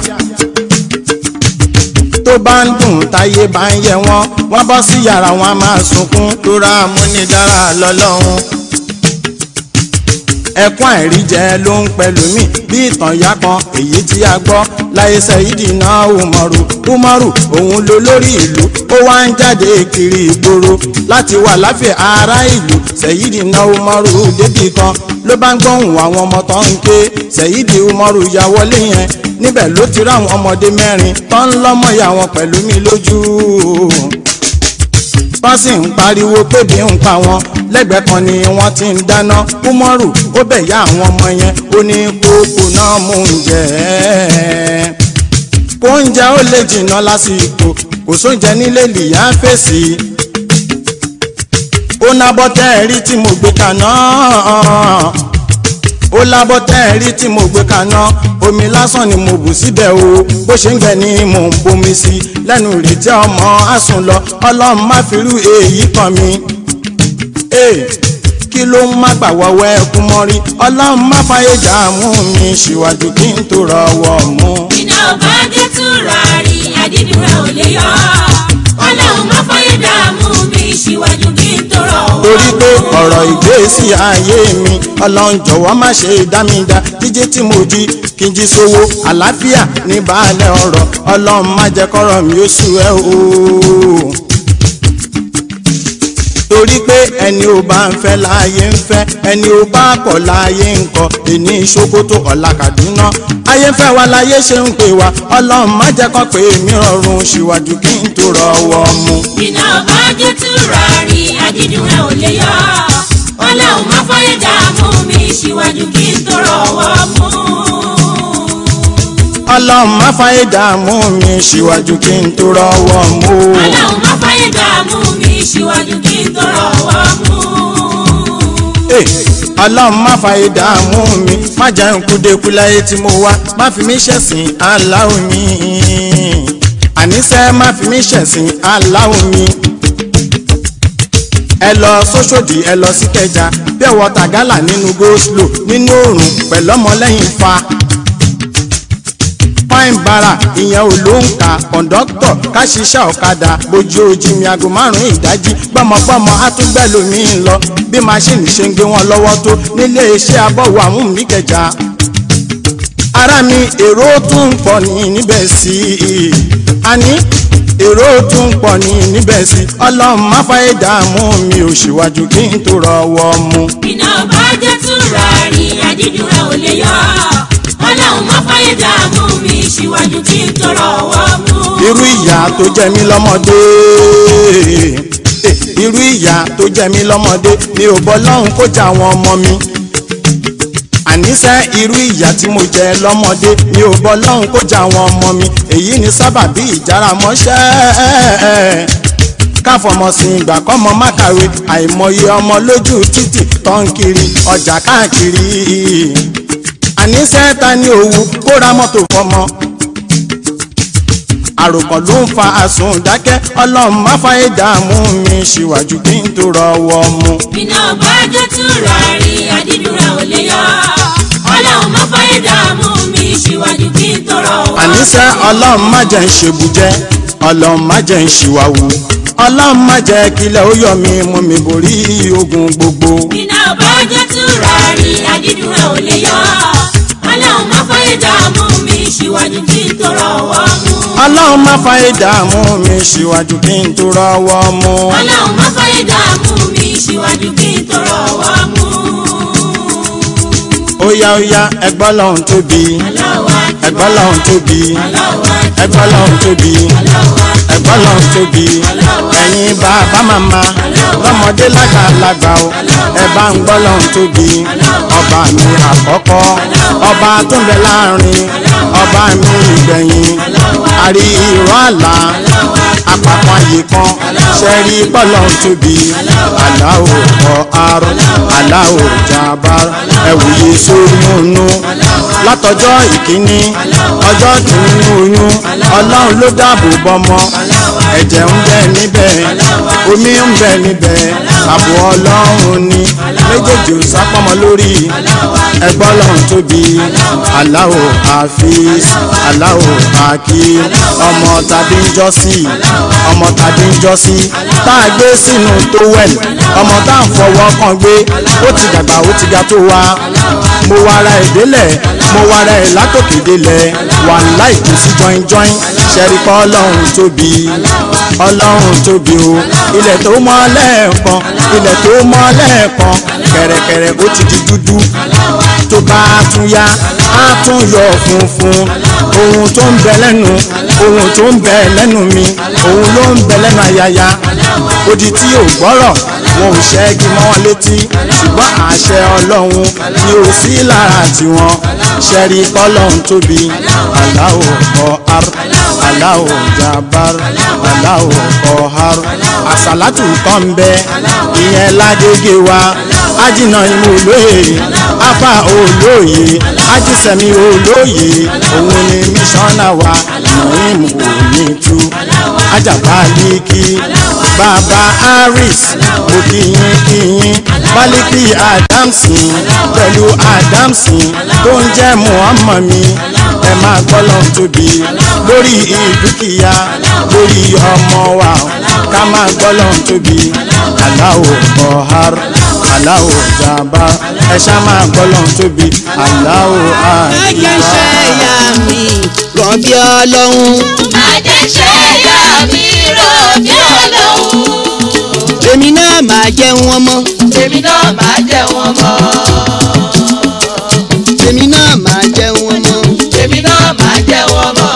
tó bá ń dùn táyé bá ń yẹ wọ́n wọ́n bọ́ sí yàrá wọn a máa sunkún tóra amúnidára lọ́lọ́run ẹkún àìríjẹ ló ń pẹ̀lú mi bí ìtàn ìyá kan èyí tí a gbọ́ láyé sẹ́yìdì náà umaru umaru òun ló lórí ìlú ó wá ń jáde kiri ìgboro láti wà láfẹ̀ ará ìlú sẹ́yìdì náà umaru débì kan ló bá ń gbóhùn àwọn ọmọ tó ń ké sẹ́yìdì umaru ya wọlé yẹn níbẹ̀ ló ti ráwọn ọmọdé mẹ́rin tó ń lọ́mọ ìyá wọn pẹ̀lú mi lójú wọ́n sì ń pariwo pébi ń pa wọn lẹ́gbẹ̀ẹ́ kan ni wọ́n ti ń dáná kúmọ́rù ó bẹ̀ yá àwọn ọmọ yẹn ó ní kókó náà mú un jẹ ẹ́ kó oúnjẹ ó lè jìnnà lásìkò kò sóúnjẹ nílé lìyá fèsì ó nábọ́ tẹ́ ẹ rí tí mo gbé kaná ó lábọ́ tẹ́ ẹ rí tí mo gbé kaná omi lásán ni mo bù síbẹ̀ o bó ṣe ń gbẹ ni mò ń bomi sí lẹ́nu ìrètí ọmọ àsùn lọ ọlọ́run má fi rú èyí kan mi. Hey, kí ló ń má gbà wọ́wọ́ ẹkún mọ́rí ọlọ́run má fàyè dààmú mi síwájú kí n tó rọwọ́ mú. iná ọba jẹ́ túra rí àdídùn ẹ̀ ò lè yọ. ọlọ́run má fọyé dààmú mi síwájú kí n tó rọwọ́ torí pé mú. ọ̀rọ̀ ìgbésí ayé mi ọlọ́run jọ̀wọ́ má ṣe dá mi dá jíjí tí mo jí kí n jí sówó àlàáfíà ní baálé ọ̀rọ̀ ọlọ́run má jẹ́ kọ́rọ̀ mi ó sú ẹ o. torí pé ẹni ò bá ń fẹ́ láàyè ń fẹ́ ẹni ò bá kọ̀ láàyè ń kọ̀ èní ìṣòkòtò ọ̀la Kaduna ayé ń fẹ́ wa láyé ṣe ń pè wá ọlọ́run má jẹ́ kọ́ pé mi rọrùn síwájú kí n tó rọwọ́ mú. iná ọba jẹ́ túra rí àdídùn ẹ̀ ò lè yọ. ọlọ́run má fọyé dààmú mi síwájú kí n tó rọwọ́ mú. ọlọ́run má fàyè dààmú mi síwájú kí n tó rọwọ́ mú. ọlọ́run má fọyé dààmú mi síwájú kí n tó rọwọ́ mú. Eh, ọlọ́run má fàyè dààmú mi má jẹ́ n kúdekú láyé tí mo wá má fi mí ṣẹ̀sìn aláwọ̀ mi. àníṣe má fi mí ṣẹ̀sìn aláwọ̀ mi. ẹ lọ sóṣòdì ẹ lọ sí kẹjà bí ọwọ́ tàgálà nínú goslo nínú òòrùn pẹ̀lú ọmọlẹ́yìn fa fine bara ìyẹn ò ló ń kà kọ̀ǹdọ́tọ̀ ká ṣiṣẹ́ ọ̀kadà bójú ojì mi aago márùn-ún ìdájí gbọ́mọgbọ́mọ àtúgbẹ́ lomi ń lọ bí maṣíìnì ṣe ń gbé wọn lọ́wọ́ tó nílé iṣẹ́ abọ́wọ́ àwọn mi kẹjà. ara mi èrò tún ń pọ̀ ní níbẹ̀ sí i àní èrò tún ń pọ̀ ní níbẹ̀ sí i ọlọ́run má fàyè dààmú mi ò ṣíwájú kí n tó rọwọ́ mu. iná ọba jẹ́ túra rí àdídùn ẹ̀ ò lè yọ. ọlọ́run má fọyé dààmú mi síwájú kí n tó rọwọ́ mú. irú ìyá tó jẹ mí lọ́mọdé Eh, irú ìyá tó jẹ mí lọ́mọdé mi ò bọ́ lọ́hùn kó jà àwọn ọmọ mi àníṣe irú ìyá tí mo jẹ lọ́mọdé mi ò bọ́ lọ́hùn kó jà àwọn ọmọ mi èyí ni sábàbí ìjára mọ́ṣẹ́ káfọmọ sí ìgbà kọ́mọ má kàwé àìmọye ọmọ lójú títì tó ń kiri ọjà káàkiri àníṣe ta ni òwú kó ra mọ́tò fọmọ àròkàn ló ń fa àsùn dákẹ́ ọlọ́run má fàyè dààmú mi síwájú kí n tó rọwọ́ mu. iná ọba jẹ́ túra rí àdídùn ẹ̀ ò lè yọ. ọlọ́run má fọyé dààmú mi síwájú kí n tó rọwọ́ mú. àníṣe ọlọ́run má jẹ́ ń ṣèbùjẹ́ ọlọ́run má jẹ́ ń ṣìwàwù ọlọ́run má jẹ́ kílẹ̀ ó yọ mi mú mi borí ogun gbogbo. iná ọba jẹ́ túra rí àdídùn ẹ̀ ò lè yọ. ọlọ́run má fọyé dààmú mi síwájú kí n tó rọwọ́ mú. ọlọ́run má fàyè dààmú mi síwájú kí n tó rọwọ́ mu. ọlọ́run má fọyé dààmú mi síwájú kí n tó rọwọ́ mú. ó yá ó yá ẹgbọ́n lọ́hún tóbi Allahu Akbar. ẹgbọ́n lọ́hún tóbi Allahu Akbar. ẹgbọ́n lọ́hún tóbi Allahu Akbar. ẹgbọ́n bọ́lọ̀ tóbi ẹ̀yin bàbá màmá lọ́mọdé lágbàlagbà o ẹ bá ń gbọ́lọ̀ tóbi ọba mi àkọ́kọ́ ọba tó ń bẹ láàrin ọba mi ìgbẹ̀yìn àrí ìrọ̀ àlá àpapọ̀ àyè kan ṣẹ́rí bọ́lọ̀ tóbi aláwọ̀ ọ̀ àrùn aláwọ̀ jàbár ẹ̀wùyé sórí ònú látọjọ́ ìkíní ọjọ́ kìíní ní oyún ọlọ́run ló dáàbò bọ́mọ ẹ̀jẹ̀ ń bẹ níbẹ̀ omi ń bẹ níbẹ̀ ààbò ọlọ́run ni méjèèjì ò sápọ́mọ lórí ẹgbọ́n lọ́run tóbi aláwò àfíìs aláwò àkí ọmọ tàbí ń jọ́sí ọmọ tàbí ń jọ́sí tá a gbé sínú tówẹ̀l ọmọ tá à ń fọwọ́ kan gbé ó ti dàgbà ó ti ga tó wa mo wara ẹ̀ délẹ̀ mo wara ẹ̀ látòkè délẹ̀ wà láì kú sí jọinjọin ṣẹ́rí pọ́ ọlọ́run tóbi ọlọ́run tóbi o ilẹ̀ tó mọ́ lẹ́ẹ̀kan ilẹ̀ tó mọ́ lẹ́ẹ̀kan kẹ̀rẹ̀kẹ̀rẹ̀ ó ti di dúdú tó bá tún yá á tún yọ funfun ohun tó ń bẹ lẹ́nu ohun tó ń bẹ lẹ́nu mi ohun ló ń bẹ lẹ́nu ayaya odi tí ò gbọ́rọ̀ wọn ò ṣẹ́gi mọ́ wọn létí ṣùgbọ́n àṣẹ ọlọ́run ni ò sí lára tiwọn ṣẹ́rí pọ́lọ́run tóbi aláwọ̀ ọ̀hár aláwọ̀ jabar aláwọ̀ ọ̀hár àsàlátù kan ń bẹ ìyẹn lágége wa ájìnà ìmú olóye afa olóye ájísẹ̀mí olóye òun ni mísọ́nà wa nàìm ònítu ajabaliki bàbá harris mo kíyín kíyín baliki adamson pẹ̀lú adamson tó ń jẹ́ muhammad mi ẹ máa gbọ́lọ́ tóbi lórí ìdúkìá lórí ọmọ wa ká máa gbọ́lọ́ tóbi aláwọ̀ ọ̀hár aláwọ̀ jàmbá ẹ ṣá máa gbọ́lọ́ tóbi aláwọ̀ ẹ̀jẹ̀ àdìbá. ṣe ìyá mi rọ̀bì ọlọ́run àjẹṣe ìyá mi rò bí ọlọ́run. èmi náà máa jẹun ọmọ èmi náà máa jẹ wọn mọ́. èmi náà máa jẹun ọmọ èmi náà máa jẹ wọn mọ́.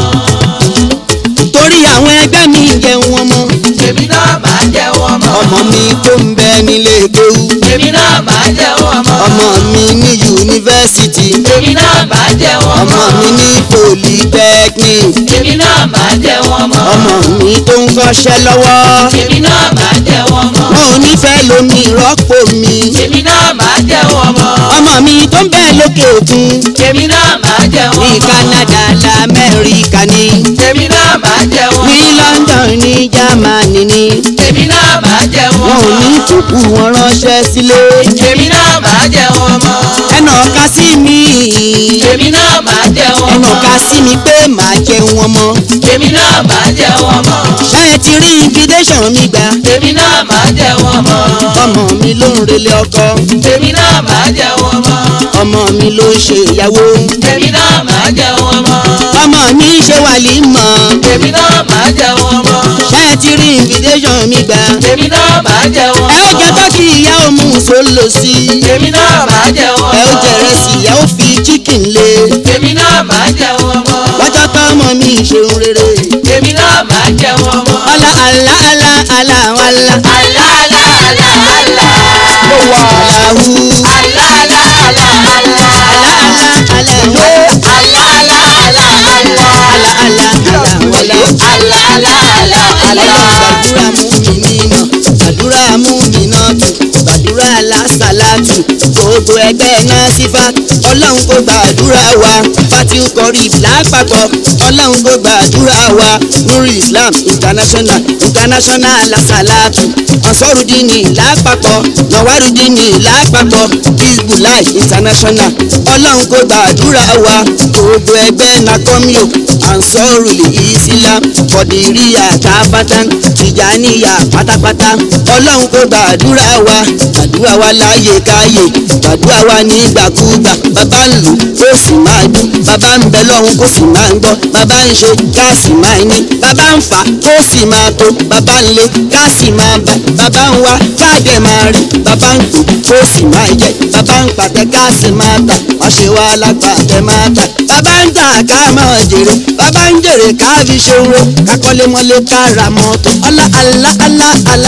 torí àwọn ẹgbẹ́ mi ń jẹun ọmọ èmi náà máa jẹ wọn mọ́. ọmọ mi tó ń bẹ nílé kéwú èmi náà máa jẹ wọn mọ́. ọmọ mi ní yunifásitì èmi náà máa jẹ wọn ọmọ mọ́. mi ní polytechnic èmi náà máa jẹ wọn mọ́. ọmọ mi tó ń kọ́ṣẹ́ lọ́wọ́ èmi náà máa jẹ wọn mọ́. wọn ò nífẹ̀ẹ́ lomi rọ́pò mi èmi náà máa jẹ wọn mọ́. ọmọ mi tó ń bẹ lókè òkun èmi náà máa jẹ wọn ní mọ́. Canada lamẹ́ríkà ní èmi náà máa jẹ wọn ní mọ́. London ní Germany ní èmi náà máa jẹ wọn wọn ò mọ́. ní tòkù wọn ránṣẹ́ sílé èmi náà máa jẹ wọn mọ́. ẹnà ọ̀ka sí mi èmi náà máa jẹ wọn ẹnà mọ́. ọ̀ka sí mi pé màá jẹun ọmọ èmi náà máa jẹ wọn mọ́. ṣé ẹ ti rí invitation mi gbà èmi náà máa jẹ wọn mọ́. ọmọ mi ló ń relé ọkọ èmi náà máa jẹ wọn mọ́. ọmọ mi ló ń ṣe ìyàwó èmi náà máa jẹ wọn mọ́. ọmọ mi ń ṣe wàlímọ̀ èmi náà máa jẹ wọn mọ́. ṣé ẹ ti rí invitation mi gbà èmi náà máa jẹ wọn ẹ ó jẹ mọ́. tọ́kì ìyá òmu sólò sí èmi náà máa jẹ wọn ẹ ó mọ́. jẹ rẹsì ìyá ó fi chicken lé èmi náà máa jẹ wọn mọ́. lọ́jọ́ tọ́mọ mi ṣeun rere èmi náà máa jẹ wọn mọ́. ọlá àlá àlá àlá àlá àlá àlá àlá àlá. ló wà láwù àlá àlá àlá àlá. àlá àlá àlá wà àlá àlá àlá àlá. àlá àlá àlá wàlá àlá àlá àlá àlá. gbàdúrà mú mi náà gbàdúrà mú mi náà tù gbàdúrà lásàlátù gbogbo ẹgbẹ́ náà sífà ọlọ́run kò gbàdúrà wa fatiu kọrí lápapọ̀ ọlọ́run kò gbàdúrà wa nuri islam international international lásàlátù ansarudini lápapọ̀ nawarudini lápapọ̀ hezbollah international ọlọ́run kò gbàdúrà wa gbogbo ẹgbẹ́ nakomio ansaruli islam kọdìríyà káfátán tìjàníyà pátápátá ọlọ́run kò gbàdúrà wa gbàdúrà wa láàyè káyè gbàdúrà wa nígbàkúgbà bàbá ń lù kó sì máa dún bàbá ń bẹ lọ́hùn kó sì máa ń gbọ́ bàbá ń ṣe ká sì máa ní bàbá ń fà kó sì máa tó bàbá ń lé ká sì máa bá bàbá ń wá káàdẹ̀ máa rí bàbá ń kú kó sì máa jẹ bàbá ń pàtẹ ká sì máa tà wọ́n ṣe wá lápàtẹ máa tà bàbá ń tà ká máa jèrè bàbá bàbá ń jèrè káàfi ṣòro kakọ́lé mọ́lé kára mọ́tò ọlá alá alá alá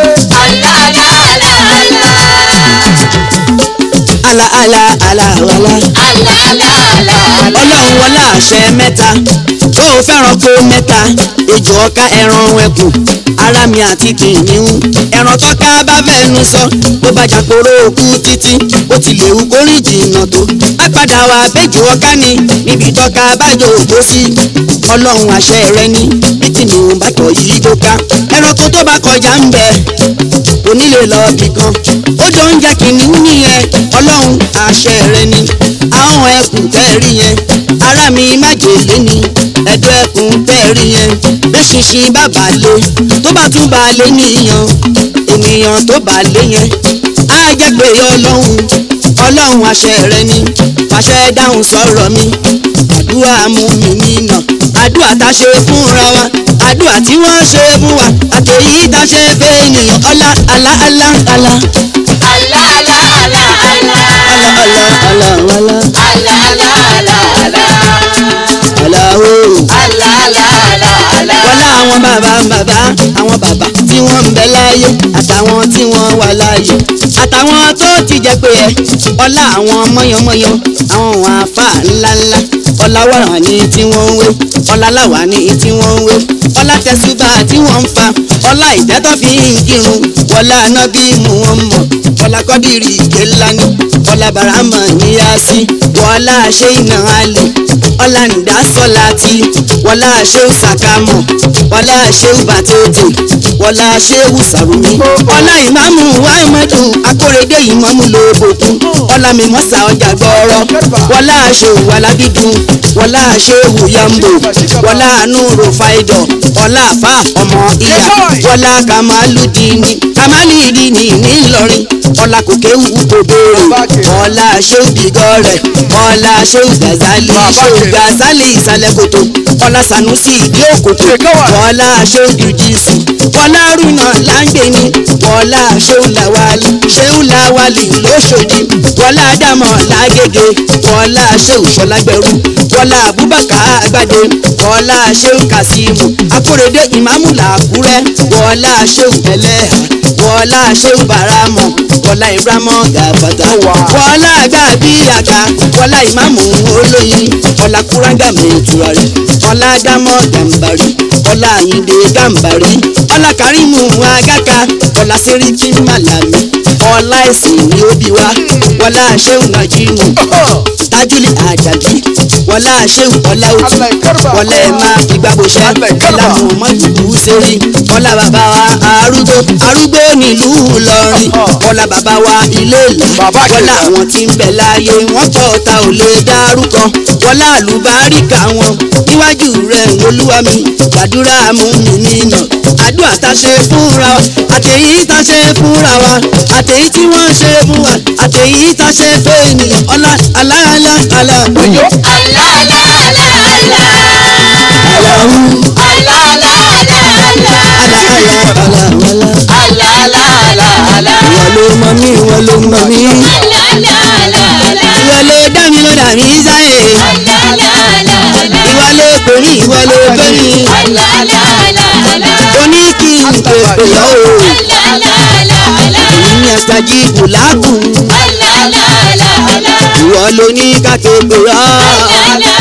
alá alá alá wàlá ọlọ́run wọlá àṣẹ mẹ́ta tó o fẹ́ràn kó mẹ́ta ejò ọ̀ka ẹran ẹkùn ara mi àti kìnìún ẹran tọ́ka bá fẹ́nu sọ ló bá jàporó òkú títí ó ti lè wú kórìn jìnnà tó á padà wá bẹ́jọ ọ̀ka ni níbi tọ́ka bá jò ògbó sí ọlọ́run àṣẹ rẹ ni bí kìnìún bá tọ̀ yí tó ká ẹranko tó bá kọjá ń bẹ onílé lọ bì kan ó jọ ń jẹ kìnìún nìyẹn ọlọ́run àṣẹ rẹ ni àwọn ẹkùn tẹ́ẹ̀rí yẹn ara mi májèlé ni ẹ̀dọ̀ ẹkùn tẹ́ẹ̀rí yẹn bẹ́ṣinṣin bá bà lé tó bá tún bà lé níyàn ènìyàn tó bà lé yẹn á jẹ́ pé ọlọ́run ọlọ́run àṣẹ rẹ ni fàṣẹ dáhùn sọ̀rọ̀ mi àdúrà mú mi nínà àdúrà tá a ṣe fúnra wa àdúrà tí wọ́n ṣe fún wa àtẹ̀yí tá a ṣe fẹ́ ènìyàn ọlá alá alá alá alá alá alá alá alá o. wọlá àwọn bàbá bàbá àwọn bàbá tí wọ́n ń bẹ láyé àtàwọn tí wọ́n wà láyé àtàwọn tó ti jẹ pé ẹ ọlá àwọn mọ́yánmọ́yán àwọn òun àfa ńláńlá ọlá wàrà ní tí wọ́n ń wé ọlá láwà ní tí wọ́n ń wé ọlá tẹ̀sùbà tí wọ́n ń fa ọlá ìtẹ́tọ́ fi ń kírun wọlá anábì mú wọn mọ̀ ọlá kọ́dìrì ìké ńlá ní ọlá barama níyàsí wọlá ṣé iná alẹ́ ọlá nìdá sọlá tí wọlá ṣéwù sàkámọ̀ wọlá ṣéwù bàtẹ́tẹ̀ wọlá ṣéwù sàrùmí ọlá ìmáàmù wáìmọ́tò akórèdé ìmáàmù lóbòkun ọlá mímọ́sà ọjà gbọ́ọ́rọ́ wọlá ṣéwù alábídùn wọlá ṣéwù yambo wọlá nùrù fáìdọ̀ ọlá àfà ọmọ ìyá wọlá kamaludini kamalidini ńìlọrin ọlá kòkéwù kò béèrè ọlá ṣéwù bìgọ́rẹ̀ ọlá ṣéwù gazali ṣéwù gazali ìsàlẹ̀ kòtò ọlá sanusi ìdí òkòtò ọlá ṣéwù dùjísì ọlá rúnà láńgbẹ̀ni ọlá ṣéwù làwálì ṣéwù làwálì lóṣòdì ọlá dàmọ̀ lágége ọlá ṣéwù ṣọlágbẹ̀rù ọlá abubakar àgbàdo ọlá ṣéwù kasimu akórèdé ìmáàmù làkúrẹ́ ọlá ṣéwù ẹlẹ́hà wọlá ṣéwù bàrámọ̀ wọlá ìbámọ̀ gàbàtà wọlá gàbí àga wọlá ìmáàmù olóyin wọlá kúrágà mẹ́tùrarì wọlá dámọ̀ gàmbàrí wọlá àyíndé gàmbàrí wọlá kárìmù àgàkà wọlá sẹ́ríkì màlàmí wọlá ẹ̀sìn ní òbí wa wọlá ṣéwù nàjímù tájúlì àjàbí wọlá ṣéwù ọlá òtún wọlá ẹ̀ máa fi gbàgbọ́sẹ́ wọlá mọ̀mọ́dù sẹ́rí wọlá bàbá wa arúgbó arúgbó nílùú Ìlọrin wọlá bàbá wa ilé ìlú wọlá àwọn tí ń bẹ láàyè wọ́n pọ̀ ta ò lè dárúkọ wọlá àlùbáríkà wọn níwájú rẹ̀ olúwa mi gbàdúrà mú mi nínà àdúrà tá a ṣe fúnra wa àtẹ̀yí tá a ṣe fúnra wa àtẹ̀yí tí wọ́n ṣe fún wa àtẹ̀yí tá a ṣe fún ènìyàn ọlá aláàlá àlà òyò aláwù aláàlá ìwọ ló mọ mí ìwọ ló mọ mí ìwọ ló dá mi ló dà mí sáyè ìwọ ló pè mí ìwọ ló pè mí oní kí n pèpè yọ o èyí ni àṣàjì kùlákùn ìwọ ló ní ká képe yọ